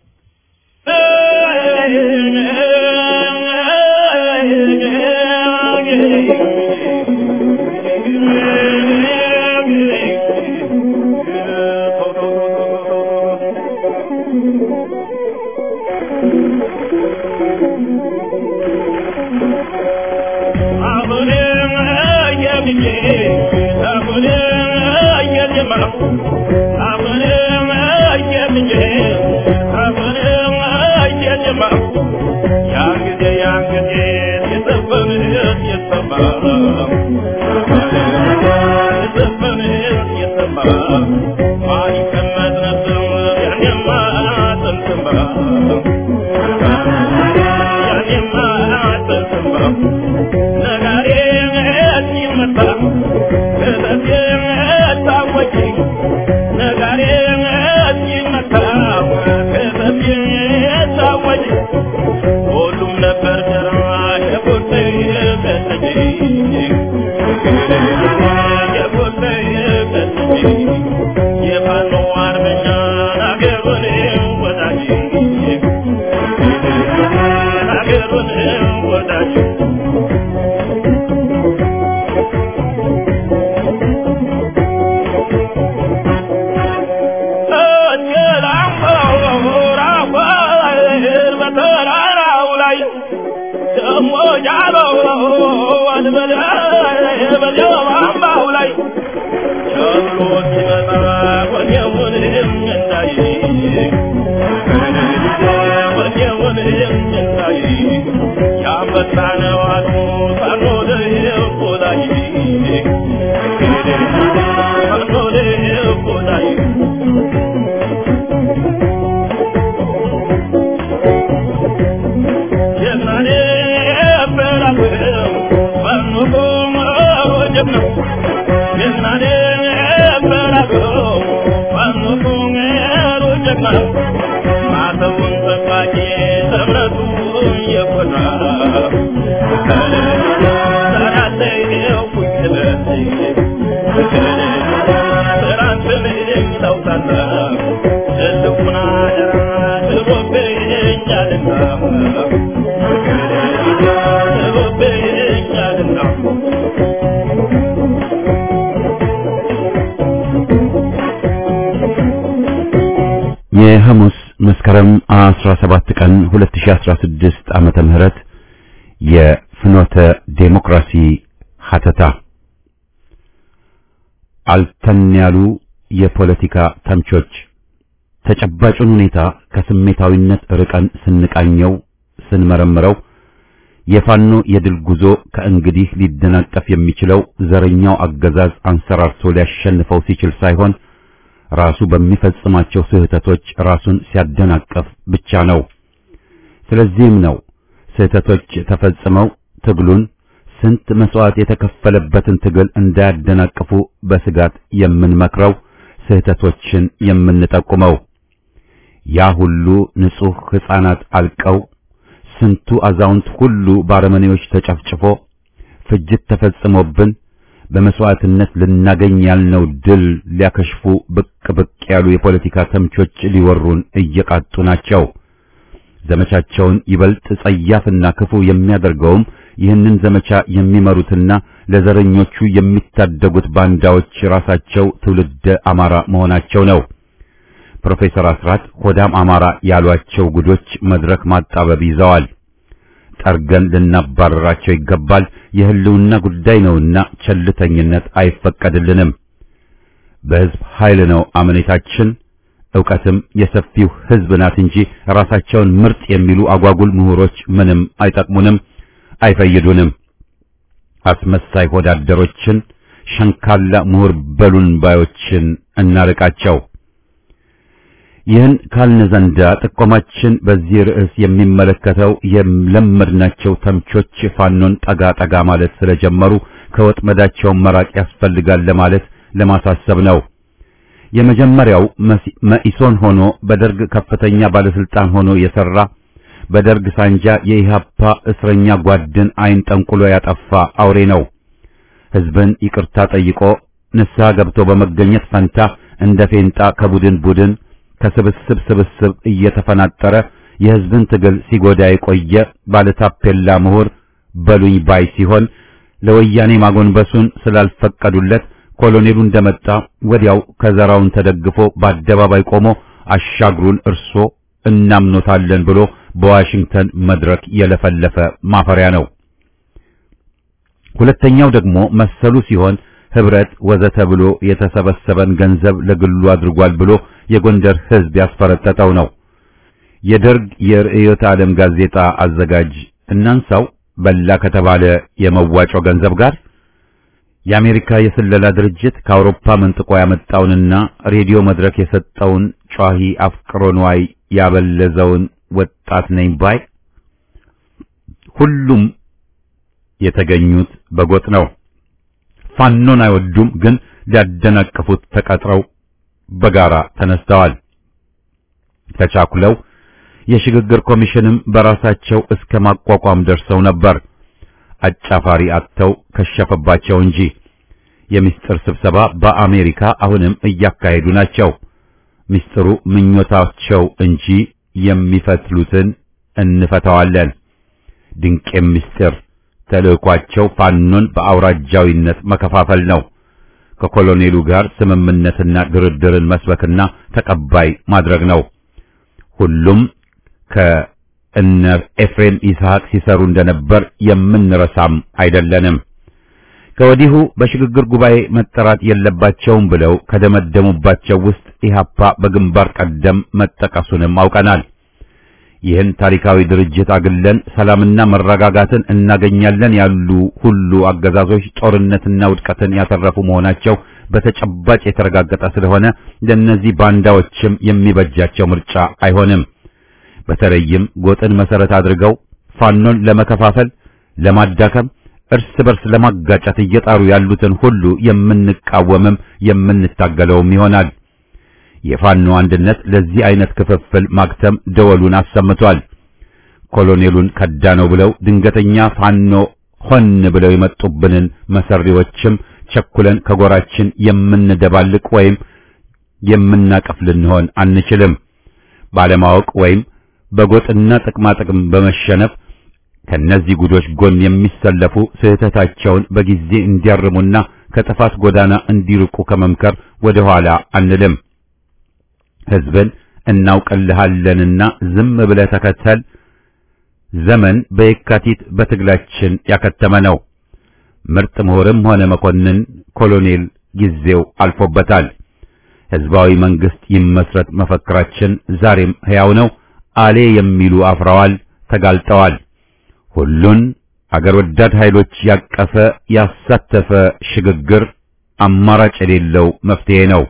የሐሙስ መስከረም 17 ቀን 2016 ዓመተ ምህረት የፍኖተ ዴሞክራሲ ሀተታ አልተን ያሉ የፖለቲካ ተምቾች ተጨባጩን ሁኔታ ከስሜታዊነት ርቀን ስንቃኘው ስንመረምረው የፋኖ የድል ጉዞ ከእንግዲህ ሊደናቀፍ የሚችለው ዘረኛው አገዛዝ አንሰራርቶ ሊያሸንፈው ሲችል ሳይሆን ራሱ በሚፈጽማቸው ስህተቶች ራሱን ሲያደናቀፍ ብቻ ነው። ስለዚህም ነው ስህተቶች ተፈጽመው ትግሉን ስንት መስዋዕት የተከፈለበትን ትግል እንዳያደናቅፉ በስጋት የምንመክረው ስህተቶችን የምንጠቁመው። ያ ሁሉ ንጹህ ሕፃናት አልቀው ስንቱ አዛውንት ሁሉ ባረመኔዎች ተጨፍጭፎ ፍጅት ተፈጽሞብን በመስዋዕትነት ልናገኝ ያልነው ድል ሊያከሽፉ ብቅ ብቅ ያሉ የፖለቲካ ተምቾች ሊወሩን እየቃጡ ናቸው። ዘመቻቸውን ይበልጥ ጸያፍና ክፉ የሚያደርገውም ይህንን ዘመቻ የሚመሩትና ለዘረኞቹ የሚታደጉት ባንዳዎች ራሳቸው ትውልደ አማራ መሆናቸው ነው። ፕሮፌሰር አስራት ሆዳም አማራ ያሏቸው ጉዶች መድረክ ማጣበብ ይዘዋል። ጠርገን ልናባረራቸው ይገባል። የህልውና ጉዳይ ነውና ቸልተኝነት አይፈቀድልንም። በህዝብ ኃይል ነው አመኔታችን። ዕውቀትም የሰፊው ህዝብ ናት እንጂ ራሳቸውን ምርጥ የሚሉ አጓጉል ምሁሮች ምንም አይጠቅሙንም፣ አይፈይዱንም። አስመሳይ ሆዳደሮችን፣ ሸንካላ ምሁር በሉን ባዮችን እናርቃቸው። ይህን ካልን ዘንዳ ጥቆማችን በዚህ ርዕስ የሚመለከተው የለመድናቸው ተምቾች ፋኖን ጠጋ ጠጋ ማለት ስለጀመሩ ከወጥመዳቸው መራቅ ያስፈልጋል ለማለት ለማሳሰብ ነው። የመጀመሪያው መኢሶን ሆኖ በደርግ ከፍተኛ ባለስልጣን ሆኖ የሰራ በደርግ ሳንጃ የኢሃፓ እስረኛ ጓድን አይን ጠንቁሎ ያጠፋ አውሬ ነው። ህዝብን ይቅርታ ጠይቆ ንስሐ ገብቶ በመገኘት ፈንታ እንደ ፌንጣ ከቡድን ቡድን ከስብስብ ስብስብ እየተፈናጠረ የህዝብን ትግል ሲጎዳ የቆየ ባለታፔላ ምሁር በሉኝ ባይ ሲሆን ለወያኔ ማጎንበሱን ስላልፈቀዱለት ኮሎኔሉ እንደመጣ ወዲያው ከዘራውን ተደግፎ በአደባባይ ቆሞ አሻግሩን እርሶ እናምኖታለን ብሎ በዋሽንግተን መድረክ የለፈለፈ ማፈሪያ ነው። ሁለተኛው ደግሞ መሰሉ ሲሆን ህብረት ወዘተ ብሎ የተሰበሰበን ገንዘብ ለግሉ አድርጓል ብሎ የጎንደር ህዝብ ያስፈረጠጠው ነው። የደርግ የርዕዮተ ዓለም ጋዜጣ አዘጋጅ እናንሳው በላ ከተባለ የመዋጮ ገንዘብ ጋር የአሜሪካ የስለላ ድርጅት ከአውሮፓ መንጥቆ ያመጣውንና ሬዲዮ መድረክ የሰጠውን ጯሂ አፍቅሮ ንዋይ ያበለዘውን ወጣት ነኝ ባይ ሁሉም የተገኙት በጎጥ ነው። ፋኖን አይወዱም፣ ግን ሊያደናቅፉት ተቀጥረው በጋራ ተነስተዋል። ተቻኩለው የሽግግር ኮሚሽንም በራሳቸው እስከ ማቋቋም ደርሰው ነበር። አጫፋሪ አጥተው ከሸፈባቸው እንጂ የምስጢር ስብሰባ በአሜሪካ አሁንም እያካሄዱ ናቸው። ምስጢሩ ምኞታቸው እንጂ የሚፈትሉትን እንፈታዋለን። ድንቄም ምስጢር ተልእኳቸው ፋኖን በአውራጃዊነት መከፋፈል ነው። ከኮሎኔሉ ጋር ስምምነትና ድርድርን መስበክና ተቀባይ ማድረግ ነው። ሁሉም ከእነ ኤፍሬም ይስሐቅ ሲሰሩ እንደነበር የምንረሳም አይደለንም። ከወዲሁ በሽግግር ጉባኤ መጠራት የለባቸውም ብለው ከደመደሙባቸው ውስጥ ኢህአፓ በግንባር ቀደም መጠቀሱንም አውቀናል። ይህን ታሪካዊ ድርጅት አግለን ሰላምና መረጋጋትን እናገኛለን ያሉ ሁሉ አገዛዞች ጦርነትና ውድቀትን ያተረፉ መሆናቸው በተጨባጭ የተረጋገጠ ስለሆነ ለእነዚህ ባንዳዎችም የሚበጃቸው ምርጫ አይሆንም። በተለይም ጎጥን መሰረት አድርገው ፋኖን ለመከፋፈል፣ ለማዳከም፣ እርስ በርስ ለማጋጨት እየጣሩ ያሉትን ሁሉ የምንቃወምም የምንታገለውም ይሆናል። የፋኖ አንድነት ለዚህ አይነት ክፍፍል ማክተም ደወሉን አሰምቷል። ኮሎኔሉን ከዳነው ብለው ድንገተኛ ፋኖ ሆን ብለው የመጡብንን መሰሪዎችም ቸኩለን ከጎራችን የምንደባልቅ ወይም የምናቀፍ ልንሆን አንችልም። ባለማወቅ ወይም በጎጥና ጥቅማ ጥቅም በመሸነፍ ከነዚህ ጉዶች ጎን የሚሰለፉ ስህተታቸውን በጊዜ እንዲያርሙና ከጥፋት ጎዳና እንዲርቁ ከመምከር ወደ ኋላ አንልም። ህዝብን እናውቅልሃለንና ዝም ብለህ ተከተል ዘመን በየካቲት በትግላችን ያከተመ ነው። ምርጥ ምሁርም ሆነ መኮንን ኮሎኔል ጊዜው አልፎበታል። ህዝባዊ መንግስት ይመስረት መፈክራችን ዛሬም ሕያው ነው። አሌ የሚሉ አፍረዋል፣ ተጋልጠዋል። ሁሉን አገር ወዳድ ኃይሎች ያቀፈ ያሳተፈ ሽግግር አማራጭ የሌለው መፍትሄ ነው።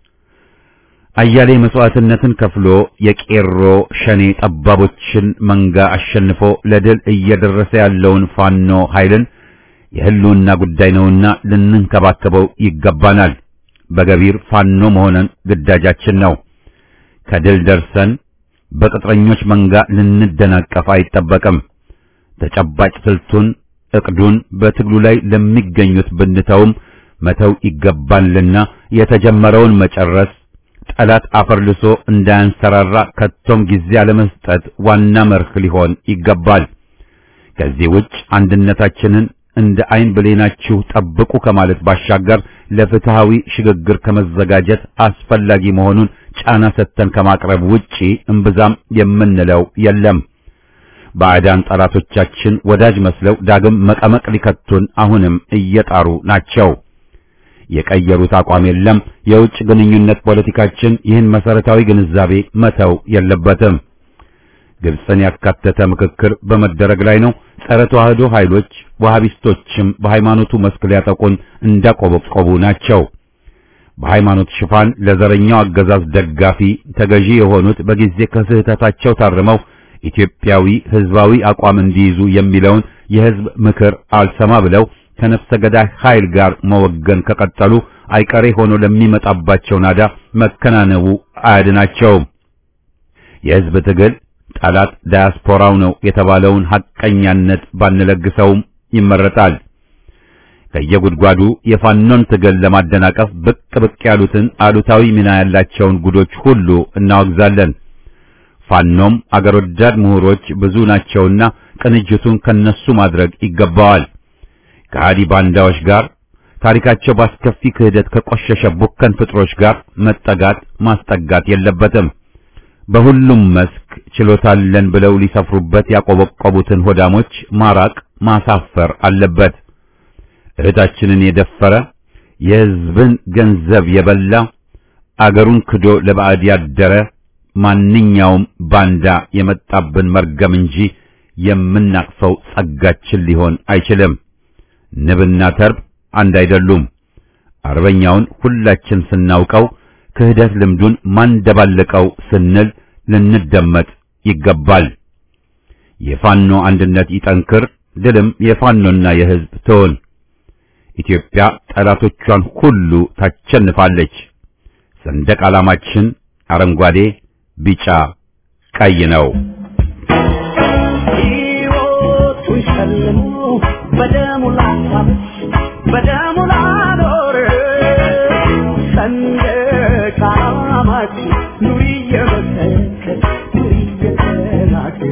አያሌ መስዋዕትነትን ከፍሎ የቄሮ ሸኔ ጠባቦችን መንጋ አሸንፎ ለድል እየደረሰ ያለውን ፋኖ ኃይልን የህልውና ጉዳይ ነውና ልንንከባከበው ይገባናል። በገቢር ፋኖ መሆንን ግዳጃችን ነው። ከድል ደርሰን በቅጥረኞች መንጋ ልንደናቀፍ አይጠበቅም። ተጨባጭ ስልቱን እቅዱን በትግሉ ላይ ለሚገኙት ብንተውም መተው ይገባልና የተጀመረውን መጨረስ ጠላት አፈርልሶ እንዳያንሰራራ ከቶም ጊዜ አለመስጠት ዋና መርህ ሊሆን ይገባል። ከዚህ ውጭ አንድነታችንን እንደ አይን ብሌናችሁ ጠብቁ ከማለት ባሻገር ለፍትሃዊ ሽግግር ከመዘጋጀት አስፈላጊ መሆኑን ጫና ሰጥተን ከማቅረብ ውጪ እምብዛም የምንለው የለም። ባዕዳን ጠላቶቻችን ወዳጅ መስለው ዳግም መቀመቅ ሊከቱን አሁንም እየጣሩ ናቸው። የቀየሩት አቋም የለም። የውጭ ግንኙነት ፖለቲካችን ይህን መሰረታዊ ግንዛቤ መተው የለበትም። ግብፅን ያካተተ ምክክር በመደረግ ላይ ነው። ጸረ ተዋህዶ ኃይሎች ወሃቢስቶችም በሃይማኖቱ መስክ ሊያጠቁን እንዳቆበቆቡ ናቸው። በሃይማኖት ሽፋን ለዘረኛው አገዛዝ ደጋፊ ተገዢ የሆኑት በጊዜ ከስህተታቸው ታርመው ኢትዮጵያዊ ህዝባዊ አቋም እንዲይዙ የሚለውን የህዝብ ምክር አልሰማ ብለው ከነፍሰ ገዳይ ኃይል ጋር መወገን ከቀጠሉ አይቀሬ ሆኖ ለሚመጣባቸው ናዳ መከናነቡ አያድናቸውም። የህዝብ ትግል ጠላት ዳያስፖራው ነው የተባለውን ሐቀኛነት ባንለግሰውም ይመረጣል። ከየጉድጓዱ የፋኖን ትግል ለማደናቀፍ ብቅ ብቅ ያሉትን አሉታዊ ሚና ያላቸውን ጉዶች ሁሉ እናወግዛለን። ፋኖም አገር ወዳድ ምሁሮች ብዙ ናቸውና ቅንጅቱን ከነሱ ማድረግ ይገባዋል። ከሃዲ ባንዳዎች ጋር ታሪካቸው ባስከፊ ክህደት ከቆሸሸ ቡከን ፍጥሮች ጋር መጠጋት ማስጠጋት የለበትም። በሁሉም መስክ ችሎታለን ብለው ሊሰፍሩበት ያቆበቆቡትን ሆዳሞች ማራቅ ማሳፈር አለበት። እህታችንን የደፈረ የሕዝብን ገንዘብ የበላ አገሩን ክዶ ለባዕድ ያደረ ማንኛውም ባንዳ የመጣብን መርገም እንጂ የምናቅፈው ጸጋችን ሊሆን አይችልም። ንብና ተርብ አንድ አይደሉም። አርበኛውን ሁላችን ስናውቀው ክህደት ልምዱን ማንደባለቀው ስንል ልንደመጥ ይገባል። የፋኖ አንድነት ይጠንክር፣ ድልም የፋኖና የሕዝብ ትሆን። ኢትዮጵያ ጠላቶቿን ሁሉ ታቸንፋለች። ሰንደቅ ዓላማችን አረንጓዴ፣ ቢጫ፣ ቀይ ነው። ሕይወቱን ሸልሞ በደሙ ላሳብ በደሙ ላኖር ሰንደቅ ዓላማችን ኑሪ እየመሰከር ኑሪ እየተናገር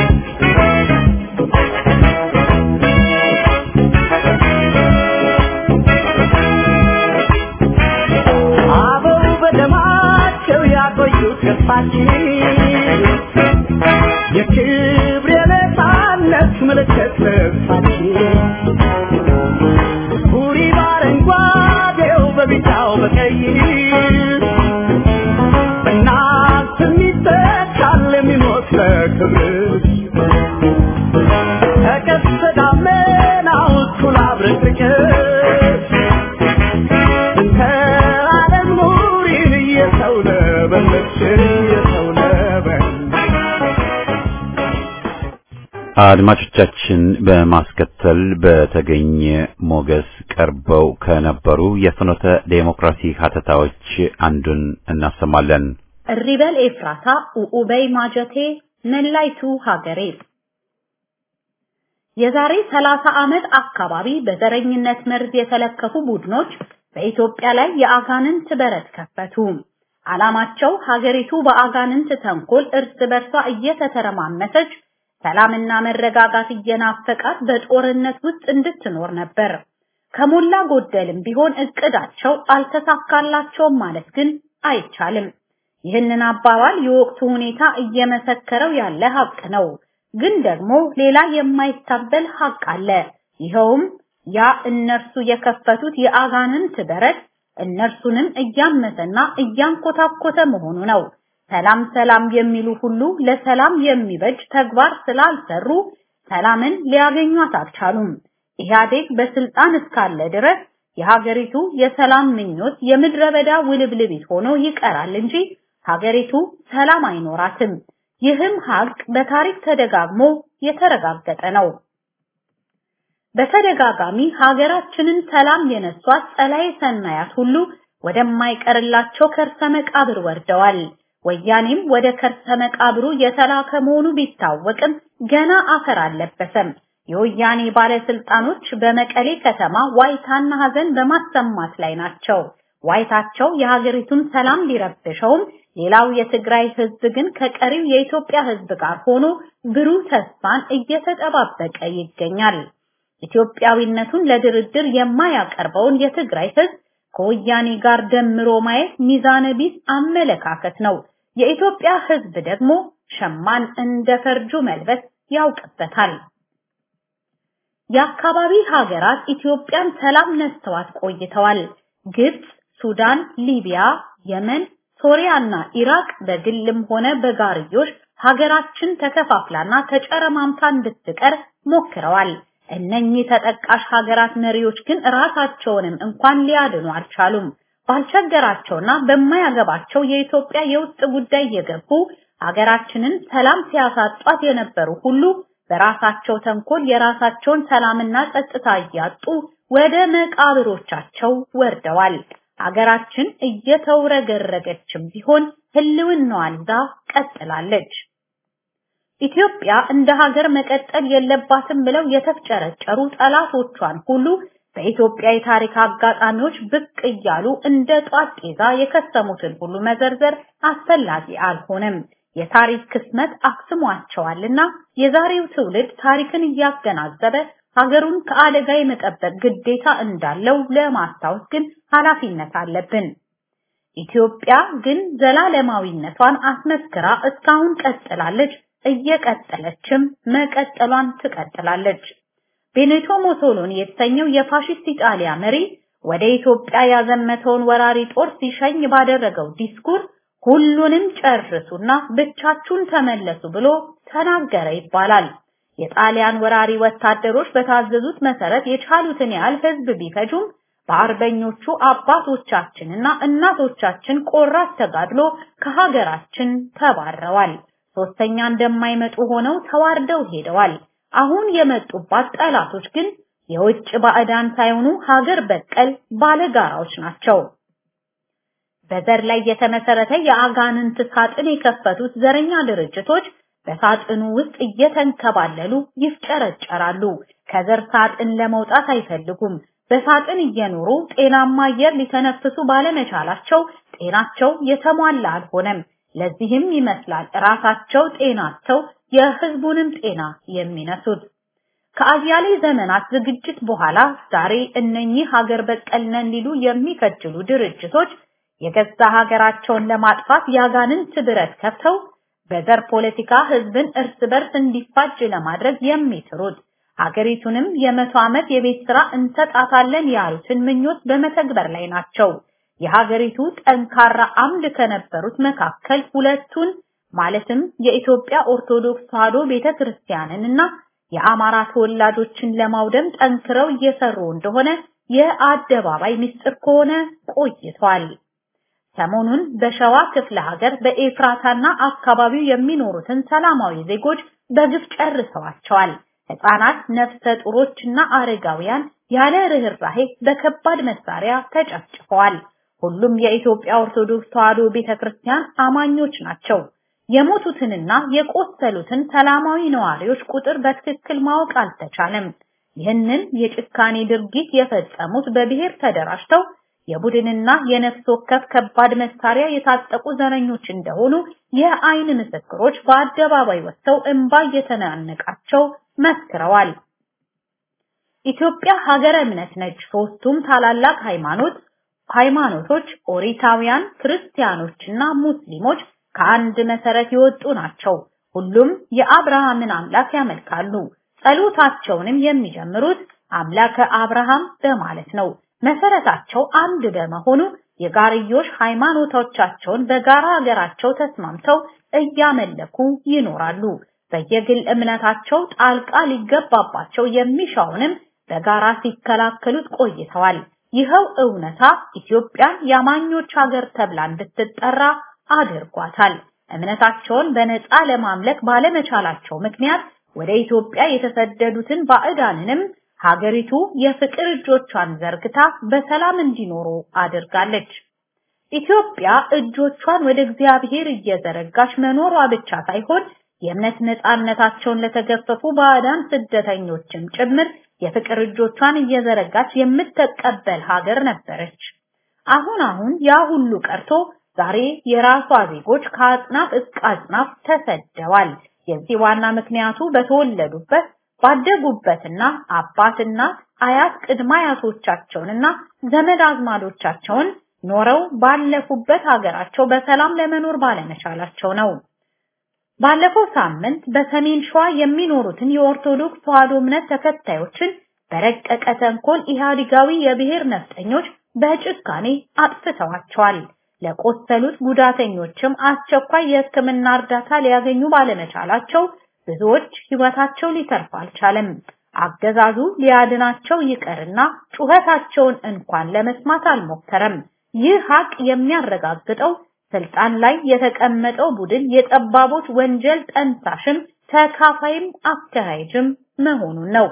አበው በደማቸው ያቆዩት ገጽታችን የክብር የነፃነት ምልክት ልብሳችን ቡሪ በአረንጓዴው በቢጫው በቀይ በእናት የሚተካል የሚሞት ለክብር ተቀስተ ደመናው እኩል አብረቅርቅሽ እንተ ዓለም ኑሪን እየሰው ነበለች እየሰው ነበለች አድማጮቻችን በማስከተል በተገኘ ሞገስ ቀርበው ከነበሩ የፍኖተ ዴሞክራሲ ሀተታዎች አንዱን እናሰማለን። እሪበል ኤፍራታ ኡኡበይ ማጀቴ መላይቱ ሀገሬ የዛሬ 30 ዓመት አካባቢ በዘረኝነት መርዝ የተለከፉ ቡድኖች በኢትዮጵያ ላይ የአጋንንት በረት ከፈቱ። ዓላማቸው ሀገሪቱ በአጋንንት ተንኮል እርስ በርሷ እየተተረማመሰች ሰላምና መረጋጋት እየናፈቃት በጦርነት ውስጥ እንድትኖር ነበር። ከሞላ ጎደልም ቢሆን እቅዳቸው አልተሳካላቸውም ማለት ግን አይቻልም። ይህንን አባባል የወቅቱ ሁኔታ እየመሰከረው ያለ ሀቅ ነው። ግን ደግሞ ሌላ የማይታበል ሀቅ አለ። ይኸውም ያ እነርሱ የከፈቱት የአጋንንት በረት እነርሱንም እያመሰና እያንኮታኮተ መሆኑ ነው። ሰላም ሰላም የሚሉ ሁሉ ለሰላም የሚበጅ ተግባር ስላልሰሩ ሰላምን ሊያገኟት አልቻሉም። ኢህአዴግ በስልጣን እስካለ ድረስ የሀገሪቱ የሰላም ምኞት የምድረ በዳ ውልብልቢት ሆኖ ይቀራል እንጂ ሀገሪቱ ሰላም አይኖራትም። ይህም ሀቅ በታሪክ ተደጋግሞ የተረጋገጠ ነው። በተደጋጋሚ ሀገራችንን ሰላም የነሷት ጸላዬ ሰናያት ሁሉ ወደማይቀርላቸው ከርሰ መቃብር ወርደዋል። ወያኔም ወደ ከርሰ መቃብሩ የተላከ መሆኑ ቢታወቅም ገና አፈር አልለበሰም። የወያኔ ባለስልጣኖች በመቀሌ ከተማ ዋይታና ሀዘን በማሰማት ላይ ናቸው። ዋይታቸው የሀገሪቱን ሰላም ሊረብሸውም ሌላው የትግራይ ህዝብ ግን ከቀሪው የኢትዮጵያ ህዝብ ጋር ሆኖ ብሩህ ተስፋን እየተጠባበቀ ይገኛል። ኢትዮጵያዊነቱን ለድርድር የማያቀርበውን የትግራይ ህዝብ ከወያኔ ጋር ደምሮ ማየት ሚዛነ ቢስ አመለካከት ነው። የኢትዮጵያ ህዝብ ደግሞ ሸማን እንደ ፈርጁ መልበስ ያውቅበታል። የአካባቢ ሀገራት ኢትዮጵያን ሰላም ነስተዋት ቆይተዋል። ግብጽ፣ ሱዳን፣ ሊቢያ፣ የመን፣ ሶሪያና ኢራቅ በግልም ሆነ በጋርዮሽ ሀገራችን ተከፋፍላና ተጨረማምታ እንድትቀር ሞክረዋል። እነኚህ ተጠቃሽ ሀገራት መሪዎች ግን ራሳቸውንም እንኳን ሊያድኑ አልቻሉም። ባልቸገራቸውና በማያገባቸው የኢትዮጵያ የውስጥ ጉዳይ የገቡ ሀገራችንን ሰላም ሲያሳጧት የነበሩ ሁሉ በራሳቸው ተንኮል የራሳቸውን ሰላምና ጸጥታ እያጡ ወደ መቃብሮቻቸው ወርደዋል። ሀገራችን እየተውረገረገችም ቢሆን ህልውናዋን ይዛ ቀጥላለች። ኢትዮጵያ እንደ ሀገር መቀጠል የለባትም ብለው የተፍጨረጨሩ ጠላቶቿን ሁሉ በኢትዮጵያ የታሪክ አጋጣሚዎች ብቅ እያሉ እንደ ጧት ጤዛ የከሰሙትን ሁሉ መዘርዘር አስፈላጊ አልሆነም። የታሪክ ክስመት አክስሟቸዋልና የዛሬው ትውልድ ታሪክን እያገናዘበ ሀገሩን ከአደጋ የመጠበቅ ግዴታ እንዳለው ለማስታወስ ግን ኃላፊነት አለብን። ኢትዮጵያ ግን ዘላለማዊነቷን አስመስክራ እስካሁን ቀጥላለች፣ እየቀጠለችም መቀጠሏን ትቀጥላለች። ቤኔቶ ሞሶሎኒ የተሰኘው የፋሽስት ኢጣሊያ መሪ ወደ ኢትዮጵያ ያዘመተውን ወራሪ ጦር ሲሸኝ ባደረገው ዲስኩር ሁሉንም ጨርሱና ብቻችሁን ተመለሱ ብሎ ተናገረ ይባላል። የጣሊያን ወራሪ ወታደሮች በታዘዙት መሰረት የቻሉትን ያህል ህዝብ ቢፈጁም በአርበኞቹ አባቶቻችንና እናቶቻችን ቆራት ተጋድሎ ከሀገራችን ተባረዋል። ሶስተኛ እንደማይመጡ ሆነው ተዋርደው ሄደዋል። አሁን የመጡባት ጠላቶች ግን የውጭ ባዕዳን ሳይሆኑ ሀገር በቀል ባለጋራዎች ናቸው። በዘር ላይ የተመሰረተ የአጋንንት ሳጥን የከፈቱት ዘረኛ ድርጅቶች በሳጥኑ ውስጥ እየተንከባለሉ ይፍጨረጨራሉ። ከዘር ሳጥን ለመውጣት አይፈልጉም። በሳጥን እየኖሩ ጤናማ አየር ሊተነፍሱ ባለመቻላቸው ጤናቸው የተሟላ አልሆነም። ለዚህም ይመስላል ራሳቸው ጤናቸው የህዝቡንም ጤና የሚነሱት። ከአያሌ ዘመናት ዝግጅት በኋላ ዛሬ እነኚህ ሀገር በቀል ነን ሊሉ የሚከጅሉ ድርጅቶች የገዛ ሀገራቸውን ለማጥፋት ያጋንንት ብረት ከፍተው በዘር ፖለቲካ ህዝብን እርስ በርስ እንዲፋጅ ለማድረግ የሚጥሩት ሀገሪቱንም የመቶ ዓመት የቤት ስራ እንሰጣታለን ያሉትን ምኞት በመተግበር ላይ ናቸው። የሀገሪቱ ጠንካራ አምድ ከነበሩት መካከል ሁለቱን ማለትም የኢትዮጵያ ኦርቶዶክስ ተዋሕዶ ቤተክርስቲያንን እና የአማራ ተወላጆችን ለማውደም ጠንክረው እየሰሩ እንደሆነ የአደባባይ ምስጢር ከሆነ ቆይቷል። ሰሞኑን በሸዋ ክፍለ ሀገር በኤፍራታና አካባቢው የሚኖሩትን ሰላማዊ ዜጎች በግፍ ጨርሰዋቸዋል። ህፃናት፣ ነፍሰ ጡሮችና አረጋውያን ያለ ርህራሄ በከባድ መሳሪያ ተጨፍጭፈዋል። ሁሉም የኢትዮጵያ ኦርቶዶክስ ተዋሕዶ ቤተክርስቲያን አማኞች ናቸው። የሞቱትንና የቆሰሉትን ሰላማዊ ነዋሪዎች ቁጥር በትክክል ማወቅ አልተቻለም። ይህንን የጭካኔ ድርጊት የፈጸሙት በብሔር ተደራጅተው የቡድንና የነፍስ ወከፍ ከባድ መሳሪያ የታጠቁ ዘረኞች እንደሆኑ የአይን ምስክሮች በአደባባይ ወጥተው እንባ እየተናነቃቸው መስክረዋል። ኢትዮጵያ ሀገረ እምነት ነች። ሶስቱም ታላላቅ ሃይማኖት ሃይማኖቶች ኦሪታውያን፣ ክርስቲያኖችና ሙስሊሞች ከአንድ መሰረት የወጡ ናቸው። ሁሉም የአብርሃምን አምላክ ያመልካሉ። ጸሎታቸውንም የሚጀምሩት አምላከ አብርሃም በማለት ነው። መሰረታቸው አንድ በመሆኑ የጋርዮሽ ሃይማኖቶቻቸውን በጋራ ሀገራቸው ተስማምተው እያመለኩ ይኖራሉ። በየግል እምነታቸው ጣልቃ ሊገባባቸው የሚሻውንም በጋራ ሲከላከሉት ቆይተዋል። ይኸው እውነታ ኢትዮጵያን የአማኞች ሀገር ተብላ እንድትጠራ አድርጓታል። እምነታቸውን በነፃ ለማምለክ ባለመቻላቸው ምክንያት ወደ ኢትዮጵያ የተሰደዱትን ባዕዳንንም ሀገሪቱ የፍቅር እጆቿን ዘርግታ በሰላም እንዲኖሩ አድርጋለች። ኢትዮጵያ እጆቿን ወደ እግዚአብሔር እየዘረጋች መኖሯ ብቻ ሳይሆን የእምነት ነፃነታቸውን ለተገፈፉ ባዕዳን ስደተኞችም ጭምር የፍቅር እጆቿን እየዘረጋች የምትቀበል ሀገር ነበረች። አሁን አሁን ያ ሁሉ ቀርቶ ዛሬ የራሷ ዜጎች ከአጽናፍ እስከ አጽናፍ ተሰደዋል። የዚህ ዋና ምክንያቱ በተወለዱበት ባደጉበትና አባትና አያት ቅድመ አያቶቻቸውንና ዘመድ አዝማዶቻቸውን ኖረው ባለፉበት ሀገራቸው በሰላም ለመኖር ባለመቻላቸው ነው። ባለፈው ሳምንት በሰሜን ሸዋ የሚኖሩትን የኦርቶዶክስ ተዋሕዶ እምነት ተከታዮችን በረቀቀ ተንኮል ኢህአዲጋዊ የብሔር ነፍጠኞች በጭካኔ አጥፍተዋቸዋል። ለቆሰሉት ጉዳተኞችም አስቸኳይ የሕክምና እርዳታ ሊያገኙ ባለመቻላቸው ብዙዎች ሕይወታቸው ሊተርፍ አልቻለም። አገዛዙ ሊያድናቸው ይቀርና ጩኸታቸውን እንኳን ለመስማት አልሞከረም። ይህ ሀቅ የሚያረጋግጠው ስልጣን ላይ የተቀመጠው ቡድን የጠባቦች ወንጀል ጠንሳሽም ተካፋይም አካሄጅም መሆኑን ነው።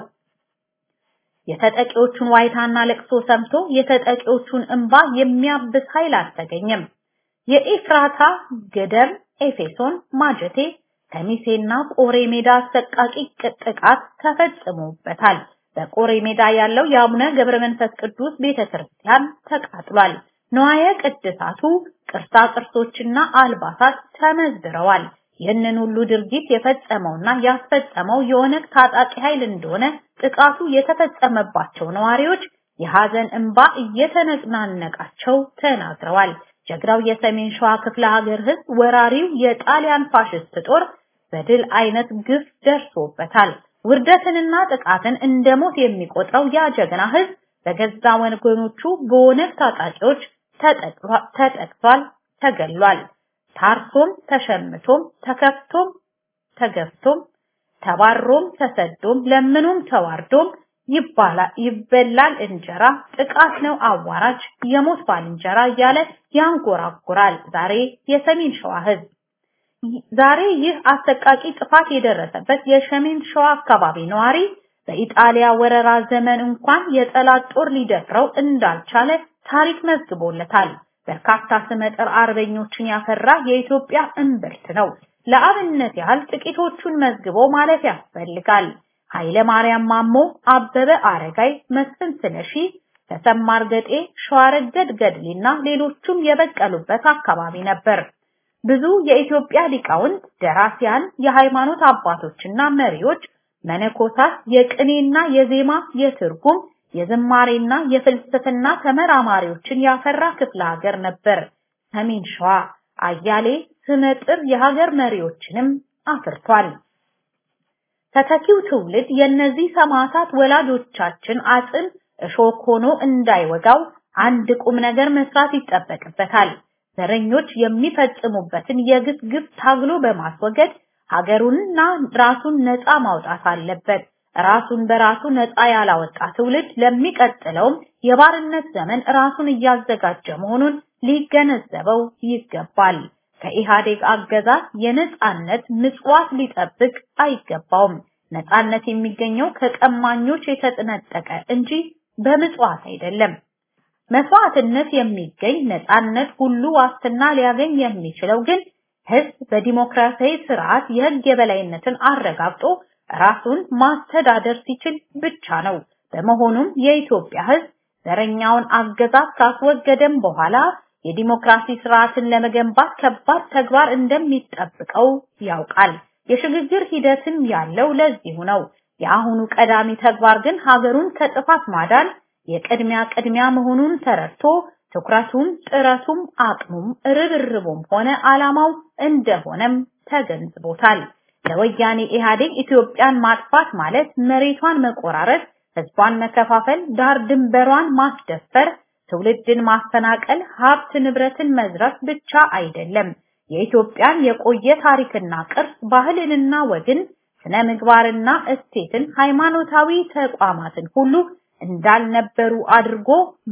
የተጠቂዎቹን ዋይታና ለቅሶ ሰምቶ የተጠቂዎቹን እንባ የሚያብስ ኃይል አልተገኘም። የኤፍራታ ገደም፣ ኤፌሶን፣ ማጀቴ፣ ከሚሴና ቆሬ ሜዳ አሰቃቂ ጥቃት ተፈጽሞበታል። በቆሬ ሜዳ ያለው የአቡነ ገብረ መንፈስ ቅዱስ ቤተክርስቲያን ተቃጥሏል። ነዋየ ቅድሳቱ ቅርሳ ቅርሶችና አልባሳት ተመዝብረዋል። ይህንን ሁሉ ድርጊት የፈጸመውና ያስፈጸመው የኦነግ ታጣቂ ኃይል እንደሆነ ጥቃቱ የተፈጸመባቸው ነዋሪዎች የሐዘን እንባ እየተነናነቃቸው ተናግረዋል። ጀግራው የሰሜን ሸዋ ክፍለ ሀገር ህዝብ ወራሪው የጣሊያን ፋሽስት ጦር በድል አይነት ግፍ ደርሶበታል። ውርደትንና ጥቃትን እንደ ሞት የሚቆጥረው ያ ጀግና ህዝብ በገዛ ወገኖቹ በኦነግ ታጣቂዎች ተጠቅቷል፣ ተገሏል። ታርሶም ተሸምቶም ተከፍቶም ተገፍቶም ተባሮም ተሰዶም ለምኑም ተዋርዶም ይበላል እንጀራ ጥቃት ነው አዋራጅ የሞት ባልንጀራ እያለ ያንጎራጉራል። ዛሬ የሰሜን ሸዋ ህዝብ ዛሬ ይህ አሰቃቂ ጥፋት የደረሰበት የሰሜን ሸዋ አካባቢ ነዋሪ በኢጣሊያ ወረራ ዘመን እንኳን የጠላት ጦር ሊደፍረው እንዳልቻለ ታሪክ መዝግቦለታል። በርካታ ስመጥር አርበኞችን ያፈራ የኢትዮጵያ እምብርት ነው። ለአብነት ያህል ጥቂቶቹን መዝግቦ ማለፍ ያስፈልጋል። ኃይለ ማርያም ማሞ፣ አበበ አረጋይ፣ መስፍን ስለሺ፣ ተሰማ እርገጤ፣ ሸዋረገድ ገድሌና ሌሎቹም የበቀሉበት አካባቢ ነበር። ብዙ የኢትዮጵያ ሊቃውንት፣ ደራሲያን፣ የሃይማኖት አባቶችና መሪዎች፣ መነኮሳት፣ የቅኔና የዜማ የትርጉም የዝማሬና የፍልስፍና ተመራማሪዎችን ያፈራ ክፍለ ሀገር ነበር ሰሜን ሸዋ። አያሌ ስመጥር የሀገር መሪዎችንም አፍርቷል። ተተኪው ትውልድ የእነዚህ ሰማዕታት ወላጆቻችን አጽም እሾክ ሆኖ እንዳይወጋው አንድ ቁም ነገር መስራት ይጠበቅበታል። ዘረኞች የሚፈጽሙበትን የግፍ ግፍ ታግሎ በማስወገድ ሀገሩንና ራሱን ነፃ ማውጣት አለበት። ራሱን በራሱ ነፃ ያላወጣ ትውልድ ለሚቀጥለውም የባርነት ዘመን ራሱን እያዘጋጀ መሆኑን ሊገነዘበው ይገባል። ከኢህአዴግ አገዛዝ የነፃነት ምጽዋት ሊጠብቅ አይገባውም። ነፃነት የሚገኘው ከቀማኞች የተጠነጠቀ እንጂ በምጽዋት አይደለም። መስዋዕትነት የሚገኝ ነፃነት ሁሉ ዋስትና ሊያገኝ የሚችለው ግን ህዝብ በዲሞክራሲያዊ ስርዓት የህግ የበላይነትን አረጋግጦ ራሱን ማስተዳደር ሲችል ብቻ ነው። በመሆኑም የኢትዮጵያ ህዝብ ዘረኛውን አገዛዝ ካስወገደም በኋላ የዲሞክራሲ ስርዓትን ለመገንባት ከባድ ተግባር እንደሚጠብቀው ያውቃል። የሽግግር ሂደትም ያለው ለዚሁ ነው። የአሁኑ ቀዳሚ ተግባር ግን ሀገሩን ከጥፋት ማዳን የቅድሚያ ቅድሚያ መሆኑን ተረድቶ ትኩረቱም ጥረቱም አቅሙም ርብርቡም ሆነ ዓላማው እንደሆነም ተገንዝቦታል። ለወያኔ ኢህአዴግ ኢትዮጵያን ማጥፋት ማለት መሬቷን መቆራረጥ፣ ህዝቧን መከፋፈል፣ ዳር ድንበሯን ማስደፈር፣ ትውልድን ማፈናቀል፣ ሀብት ንብረትን መዝረፍ ብቻ አይደለም። የኢትዮጵያን የቆየ ታሪክና ቅርስ፣ ባህልንና ወግን፣ ስነ ምግባርና እሴትን፣ ሃይማኖታዊ ተቋማትን ሁሉ እንዳልነበሩ አድርጎ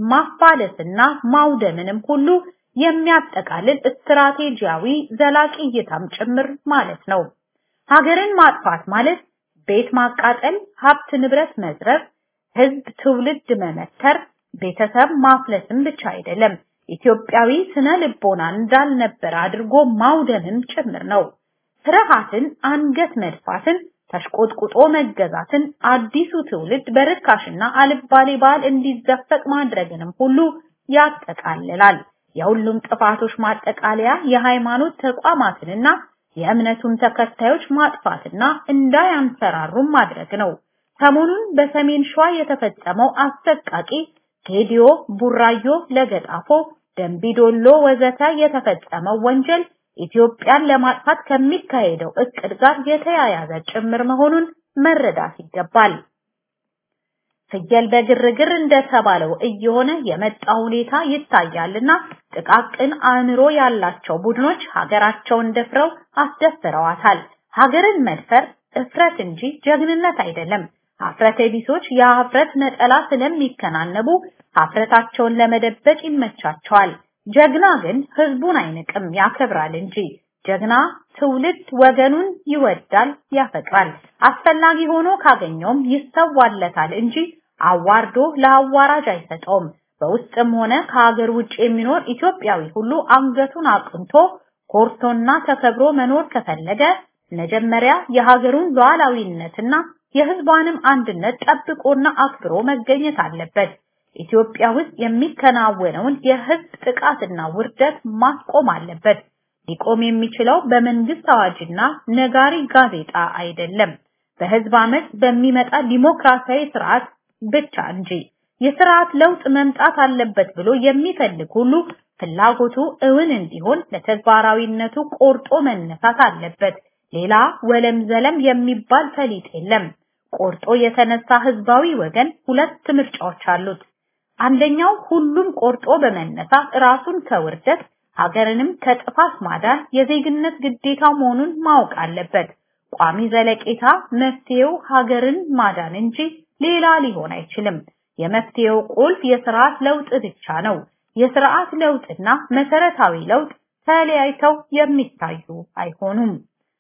ማፋለስና ማውደምንም ሁሉ የሚያጠቃልል ስትራቴጂያዊ ዘላቂ እይታም ጭምር ማለት ነው። ሀገርን ማጥፋት ማለት ቤት ማቃጠል፣ ሀብት ንብረት መዝረፍ፣ ህዝብ ትውልድ መመተር፣ ቤተሰብ ማፍለስም ብቻ አይደለም። ኢትዮጵያዊ ስነ ልቦና እንዳልነበረ አድርጎ ማውደምም ጭምር ነው። ፍርሃትን፣ አንገት መድፋትን፣ ተሽቆጥቁጦ መገዛትን፣ አዲሱ ትውልድ በርካሽና አልባሌ ባህል እንዲዘፈቅ ማድረግንም ሁሉ ያጠቃልላል። የሁሉም ጥፋቶች ማጠቃለያ የሃይማኖት ተቋማትንና የእምነቱን ተከታዮች ማጥፋትና እንዳያንሰራሩም ማድረግ ነው። ሰሞኑን በሰሜን ሸዋ የተፈጸመው አሰቃቂ ጌዲዮ፣ ቡራዮ፣ ለገጣፎ፣ ደንቢዶሎ ወዘተ የተፈጸመው ወንጀል ኢትዮጵያን ለማጥፋት ከሚካሄደው እቅድ ጋር የተያያዘ ጭምር መሆኑን መረዳት ይገባል። ፍየል በግርግር እንደተባለው እየሆነ የመጣ ሁኔታ ይታያልና ጥቃቅን አእምሮ ያላቸው ቡድኖች ሀገራቸውን ደፍረው አስደፍረዋታል። ሀገርን መድፈር እፍረት እንጂ ጀግንነት አይደለም። ሀፍረተ ቢሶች የሀፍረት ነጠላ ስለሚከናነቡ ሀፍረታቸውን ለመደበቅ ይመቻቸዋል። ጀግና ግን ህዝቡን አይንቅም፣ ያከብራል እንጂ። ጀግና ትውልድ ወገኑን ይወዳል፣ ያፈቅራል። አስፈላጊ ሆኖ ካገኘውም ይሰዋለታል እንጂ አዋርዶ ለአዋራጅ አይሰጠውም። በውስጥም ሆነ ከሀገር ውጭ የሚኖር ኢትዮጵያዊ ሁሉ አንገቱን አቅንቶ ኮርቶና ተከብሮ መኖር ከፈለገ መጀመሪያ የሀገሩን ሉዓላዊነትና የህዝቧንም አንድነት ጠብቆና አክብሮ መገኘት አለበት። ኢትዮጵያ ውስጥ የሚከናወነውን የህዝብ ጥቃትና ውርደት ማስቆም አለበት። ሊቆም የሚችለው በመንግስት አዋጅና ነጋሪ ጋዜጣ አይደለም፣ በህዝብ አመት በሚመጣ ዲሞክራሲያዊ ስርዓት ብቻ እንጂ። የስርዓት ለውጥ መምጣት አለበት ብሎ የሚፈልግ ሁሉ ፍላጎቱ እውን እንዲሆን ለተግባራዊነቱ ቆርጦ መነሳት አለበት። ሌላ ወለም ዘለም የሚባል ፈሊጥ የለም። ቆርጦ የተነሳ ህዝባዊ ወገን ሁለት ምርጫዎች አሉት። አንደኛው ሁሉም ቆርጦ በመነሳት ራሱን ከውርደት ሀገርንም ከጥፋት ማዳን የዜግነት ግዴታው መሆኑን ማወቅ አለበት። ቋሚ ዘለቄታ መፍትሄው ሀገርን ማዳን እንጂ ሌላ ሊሆን አይችልም። የመፍትሄው ቁልፍ የስርዓት ለውጥ ብቻ ነው። የስርዓት ለውጥና መሰረታዊ ለውጥ ተለያይተው የሚታዩ አይሆኑም።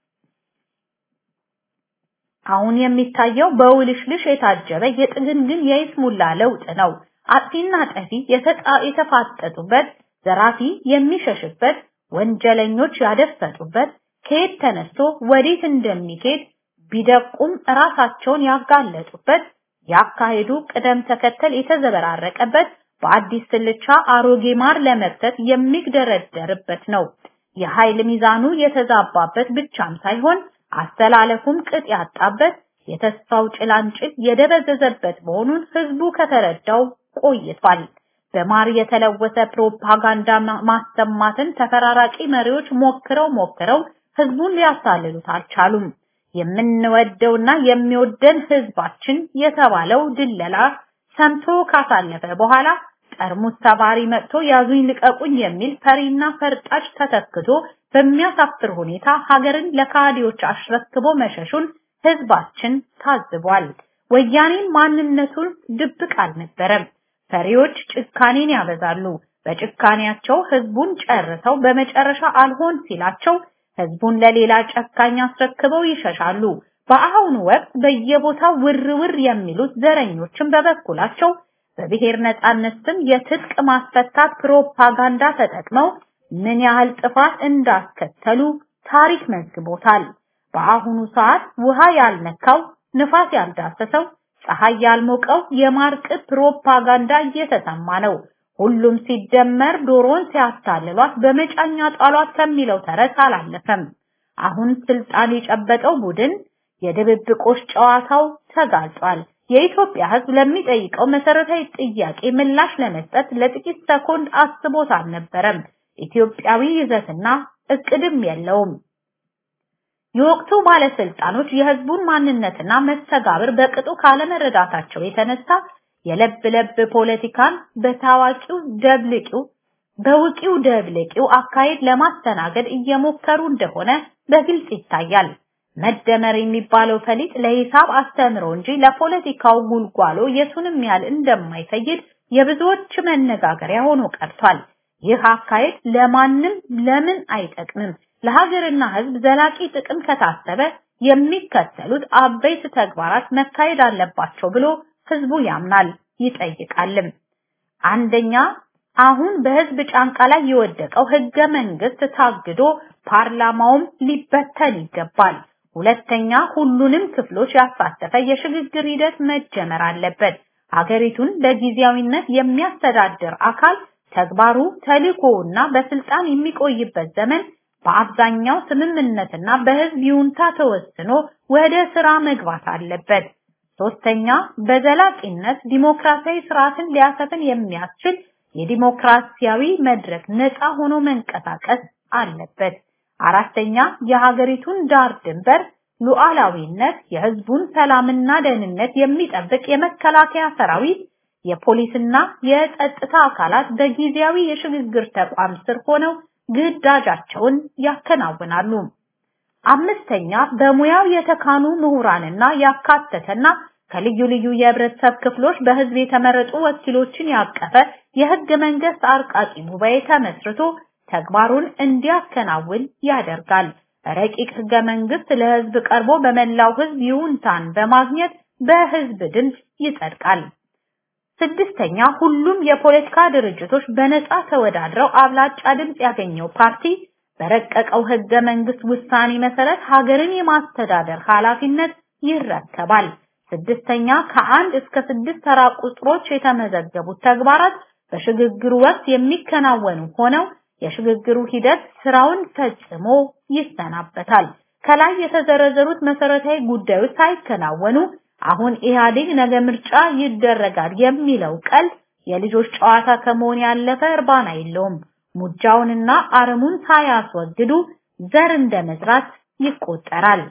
አሁን የሚታየው በውልሽልሽ የታጀበ የጥግንግን የይስሙላ ለውጥ ነው። አጥፊና ጠፊ የተፋጠጡበት፣ ዘራፊ የሚሸሽበት፣ ወንጀለኞች ያደፈጡበት፣ ከየት ተነስቶ ወዴት እንደሚሄድ ቢደቁም ራሳቸውን ያጋለጡበት፣ ያካሄዱ ቅደም ተከተል የተዘበራረቀበት፣ በአዲስ ስልቻ አሮጌ ማር ለመክተት የሚግደረደርበት ነው። የኃይል ሚዛኑ የተዛባበት ብቻም ሳይሆን አስተላለፉም ቅጥ ያጣበት የተስፋው ጭላንጭል የደበዘዘበት መሆኑን ህዝቡ ከተረዳው ቆይቷል። በማር የተለወሰ ፕሮፓጋንዳ ማሰማትን ተፈራራቂ መሪዎች ሞክረው ሞክረው ህዝቡን ሊያሳልሉት አልቻሉም። የምንወደውና የሚወደን ህዝባችን የተባለው ድለላ ሰምቶ ካሳለፈ በኋላ ጠርሙስ ሰባሪ መጥቶ ያዙኝ ልቀቁኝ የሚል ፈሪና ፈርጣጭ ተተክቶ በሚያሳፍር ሁኔታ ሀገርን ለካዲዎች አስረክቦ መሸሹን ህዝባችን ታዝቧል። ወያኔ ማንነቱን ድብቅ አልነበረም። ፈሪዎች ጭካኔን ያበዛሉ። በጭካኔያቸው ህዝቡን ጨርሰው በመጨረሻ አልሆን ሲላቸው ህዝቡን ለሌላ ጨካኝ አስረክበው ይሸሻሉ። በአሁኑ ወቅት በየቦታው ውር ውር የሚሉት ዘረኞችን በበኩላቸው በብሔር ነጻነት ስም የትጥቅ ማስፈታት ፕሮፓጋንዳ ተጠቅመው ምን ያህል ጥፋት እንዳስከተሉ ታሪክ መዝግቦታል። በአሁኑ ሰዓት ውሃ ያልነካው ንፋስ ያልዳሰሰው ፀሐይ ያልሞቀው የማርቅት ፕሮፓጋንዳ እየተሰማ ነው። ሁሉም ሲደመር ዶሮን ሲያታልሏት በመጫኛ ጣሏት ከሚለው ተረት አላለፈም። አሁን ስልጣን የጨበጠው ቡድን የድብብቆሽ ጨዋታው ተጋልጧል። የኢትዮጵያ ህዝብ ለሚጠይቀው መሰረታዊ ጥያቄ ምላሽ ለመስጠት ለጥቂት ሰኮንድ አስቦት አልነበረም። ኢትዮጵያዊ ይዘትና እቅድም የለውም። የወቅቱ ባለስልጣኖች የህዝቡን ማንነትና መስተጋብር በቅጡ ካለመረዳታቸው የተነሳ የለብ ለብ ፖለቲካን በታዋቂው ደብልቂው በውቂው ደብልቂው አካሄድ ለማስተናገድ እየሞከሩ እንደሆነ በግልጽ ይታያል። መደመር የሚባለው ፈሊጥ ለሂሳብ አስተምሮ እንጂ ለፖለቲካው ጉልጓሎ የቱንም ያህል እንደማይፈይድ የብዙዎች መነጋገሪያ ሆኖ ቀርቷል። ይህ አካሄድ ለማንም ለምን አይጠቅምም። ለሀገርና ህዝብ ዘላቂ ጥቅም ከታሰበ የሚከተሉት አበይት ተግባራት መካሄድ አለባቸው ብሎ ህዝቡ ያምናል ይጠይቃልም። አንደኛ አሁን በህዝብ ጫንቃ ላይ የወደቀው ህገ መንግስት ታግዶ ፓርላማውም ሊበተን ይገባል። ሁለተኛ ሁሉንም ክፍሎች ያሳተፈ የሽግግር ሂደት መጀመር አለበት። ሀገሪቱን በጊዜያዊነት የሚያስተዳድር አካል ተግባሩ ተልእኮውና በስልጣን የሚቆይበት ዘመን በአብዛኛው ስምምነትና በህዝብ ይሁንታ ተወስኖ ወደ ስራ መግባት አለበት። ሶስተኛ በዘላቂነት ዲሞክራሲያዊ ስርዓትን ሊያሰፍን የሚያስችል የዲሞክራሲያዊ መድረክ ነፃ ሆኖ መንቀሳቀስ አለበት። አራተኛ የሀገሪቱን ዳር ድንበር ሉዓላዊነት፣ የህዝቡን ሰላምና ደህንነት የሚጠብቅ የመከላከያ ሰራዊት፣ የፖሊስና የጸጥታ አካላት በጊዜያዊ የሽግግር ተቋም ስር ሆነው ግዳጃቸውን ያከናውናሉ። አምስተኛ በሙያው የተካኑ ምሁራንና ያካተተና ከልዩ ልዩ የህብረተሰብ ክፍሎች በህዝብ የተመረጡ ወኪሎችን ያቀፈ የህገ መንግስት አርቃቂ ጉባኤ ተመስርቶ ተግባሩን እንዲያከናውን ያደርጋል። ረቂቅ ህገ መንግስት ለህዝብ ቀርቦ በመላው ህዝብ ይሁንታን በማግኘት በህዝብ ድምፅ ይጸድቃል። ስድስተኛ ሁሉም የፖለቲካ ድርጅቶች በነፃ ተወዳድረው አብላጫ ድምፅ ያገኘው ፓርቲ በረቀቀው ህገ መንግስት ውሳኔ መሰረት ሀገርን የማስተዳደር ኃላፊነት ይረከባል። ስድስተኛ ከአንድ እስከ ስድስት ተራ ቁጥሮች የተመዘገቡት ተግባራት በሽግግሩ ወቅት የሚከናወኑ ሆነው የሽግግሩ ሂደት ስራውን ፈጽሞ ይሰናበታል። ከላይ የተዘረዘሩት መሰረታዊ ጉዳዮች ሳይከናወኑ አሁን ኢህአዴግ ነገ ምርጫ ይደረጋል የሚለው ቀልድ የልጆች ጨዋታ ከመሆን ያለፈ እርባና የለውም። ሙጃውንና አረሙን ሳያስወግዱ ዘር እንደመዝራት ይቆጠራል።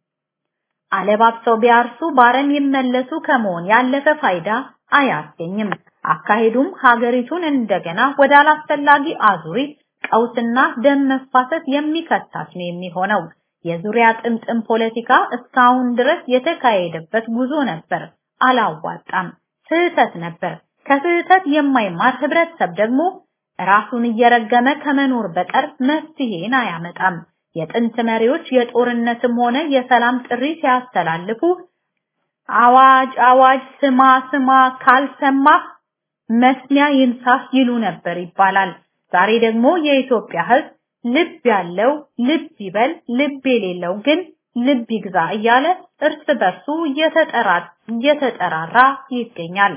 አለባብሰው ቢያርሱ ባረም ይመለሱ ከመሆን ያለፈ ፋይዳ አያስገኝም። አካሄዱም ሀገሪቱን እንደገና ወደ አላስፈላጊ አዙሪት ቀውስና ደም መፋሰስ የሚከታት ነው የሚሆነው። የዙሪያ ጥምጥም ፖለቲካ እስካሁን ድረስ የተካሄደበት ጉዞ ነበር፣ አላዋጣም፣ ስህተት ነበር። ከስህተት የማይማር ህብረተሰብ ደግሞ ራሱን እየረገመ ከመኖር በቀር መፍትሄን አያመጣም። የጥንት መሪዎች የጦርነትም ሆነ የሰላም ጥሪ ሲያስተላልፉ አዋጅ አዋጅ ስማ ስማ ካልሰማህ መስሚያ ይንሳህ ይሉ ነበር ይባላል። ዛሬ ደግሞ የኢትዮጵያ ህዝብ ልብ ያለው ልብ ይበል፣ ልብ የሌለው ግን ልብ ይግዛ እያለ እርስ በርሱ እየተጠራራ ይገኛል።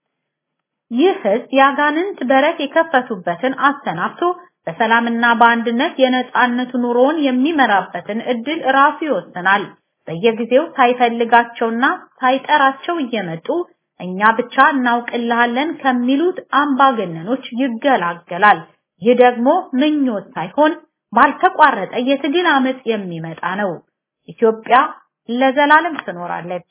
ይህ ህዝብ የአጋንንት በረት የከፈቱበትን አሰናብቶ በሰላምና በአንድነት የነጻነት ኑሮውን የሚመራበትን እድል ራሱ ይወስናል። በየጊዜው ሳይፈልጋቸውና ሳይጠራቸው እየመጡ እኛ ብቻ እናውቅልሃለን ከሚሉት አምባገነኖች ይገላገላል። ይህ ደግሞ ምኞት ሳይሆን ባልተቋረጠ የትግል አመጽ የሚመጣ ነው። ኢትዮጵያ ለዘላለም ትኖራለች።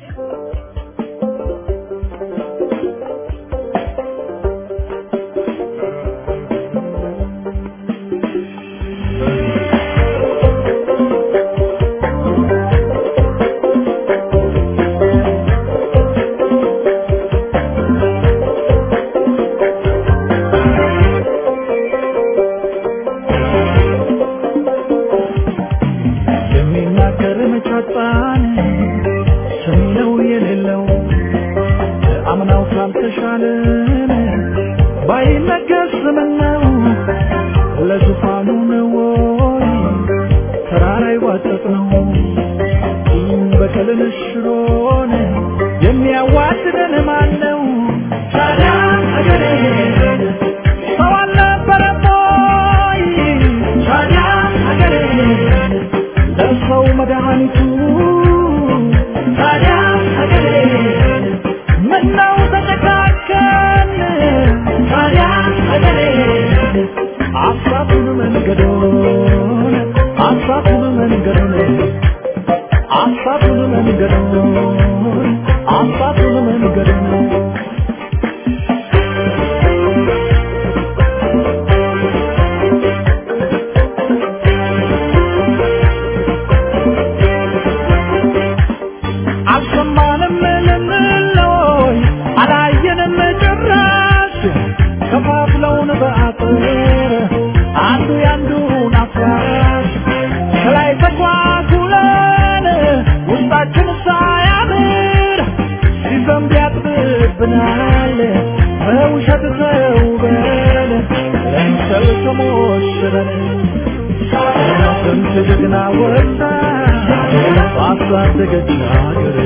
የሚናገር መቻጣን ሰሚ ነው የሌለው አምናው ካልተሻለን ባይነገር ስምነው ለዙፋኑ ነው ወይ ተራራ ይዋጠጥ ነው ቂም በቀልን ሽሮን የሚያዋድደን ማን ነው ታዲያ አገሬ ሰው አልነበረም ወይ ታዲያ አገሬ ለሰው መድኃኒቱ ታዲያ ሀገሬ ምነው ተጨካከን ታዲያ ሀገሬ አሳቱን መንገዶን አሳቱን መንገዶን አሳቱን መንገዶን አሳቱን መንገዶን አልሰማንም ልንለይ አላየንም ጭራሽ ከፋፍለውን በአጥር አንዱ ያንዱን አፍራሽ ከላይ ተኳኩለን ውስጣችን ሳያምር ሲዘንብ ያጥብብናል በውሸት ተውበን ለምሰል ተሞሽረን ስንት ጀግና ወጣ ባሳደገች ሀገር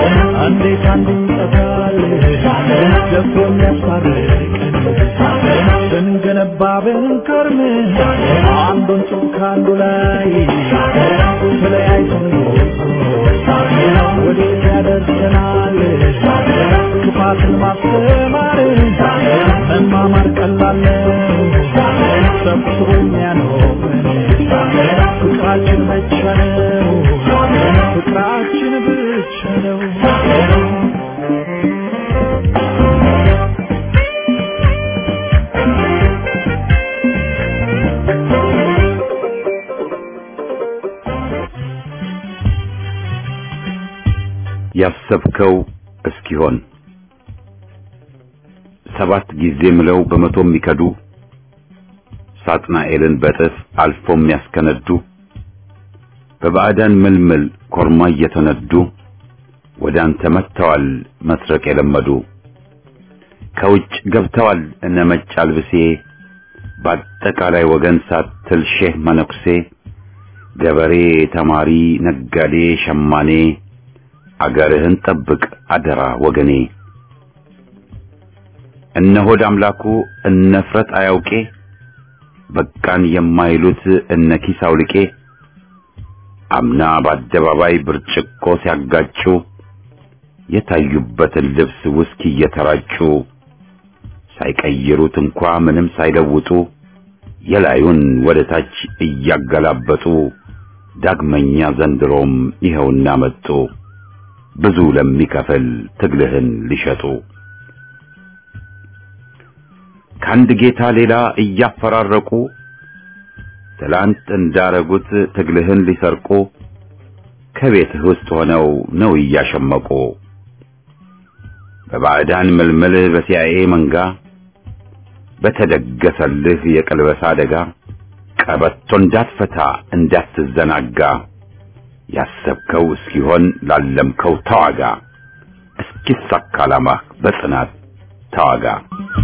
እንዴት አንዱ ይጠፋል ደፍሮ የሚያስታርቀን ስንገነባ ብንከርም አንዱን ጡብ ከአንዱ ላይ ተለያይተን ወዴት ያደርሰናል ክፋትን ማስተማር መማማር ቀላል ነው ሰብስቦ የሚያኖረን ፍቅራችን ብቻ ነው ፍቅራችን ብቻ ነው ያሰብከው እስኪሆን ሰባት ጊዜ ምለው በመቶ የሚከዱ ሳጥናኤልን በጥፍ አልፎ የሚያስከነዱ በባዕዳን ምልምል ኮርማ እየተነዱ ወደ አንተ መጥተዋል መስረቅ የለመዱ ከውጭ ገብተዋል እነ መጭ አልብሴ በአጠቃላይ ወገን ሳትል ሼህ መነኩሴ ገበሬ፣ ተማሪ፣ ነጋዴ፣ ሸማኔ አገርህን ጠብቅ አደራ ወገኔ። እነ ሆድ አምላኩ እነ ፍረት አያውቄ በቃን የማይሉት እነ ኪስ አውልቄ አምና በአደባባይ ብርጭቆ ሲያጋጩ የታዩበትን ልብስ ውስኪ እየተራጩ ሳይቀይሩት እንኳ ምንም ሳይለውጡ የላዩን ወደ ታች እያገላበጡ ዳግመኛ ዘንድሮም ይኸውና መጡ ብዙ ለሚከፍል ትግልህን ሊሸጡ ከአንድ ጌታ ሌላ እያፈራረቁ ትላንት እንዳረጉት ትግልህን ሊሰርቁ ከቤትህ ውስጥ ሆነው ነው እያሸመቁ በባዕዳን ምልምል በሲአይኤ መንጋ በተደገሰልህ የቀልበሳ አደጋ ቀበቶ እንዳትፈታ እንዳትዘናጋ ያሰብከው እስኪሆን ላለምከው ተዋጋ እስኪሳካ ዓላማህ በጽናት ተዋጋ።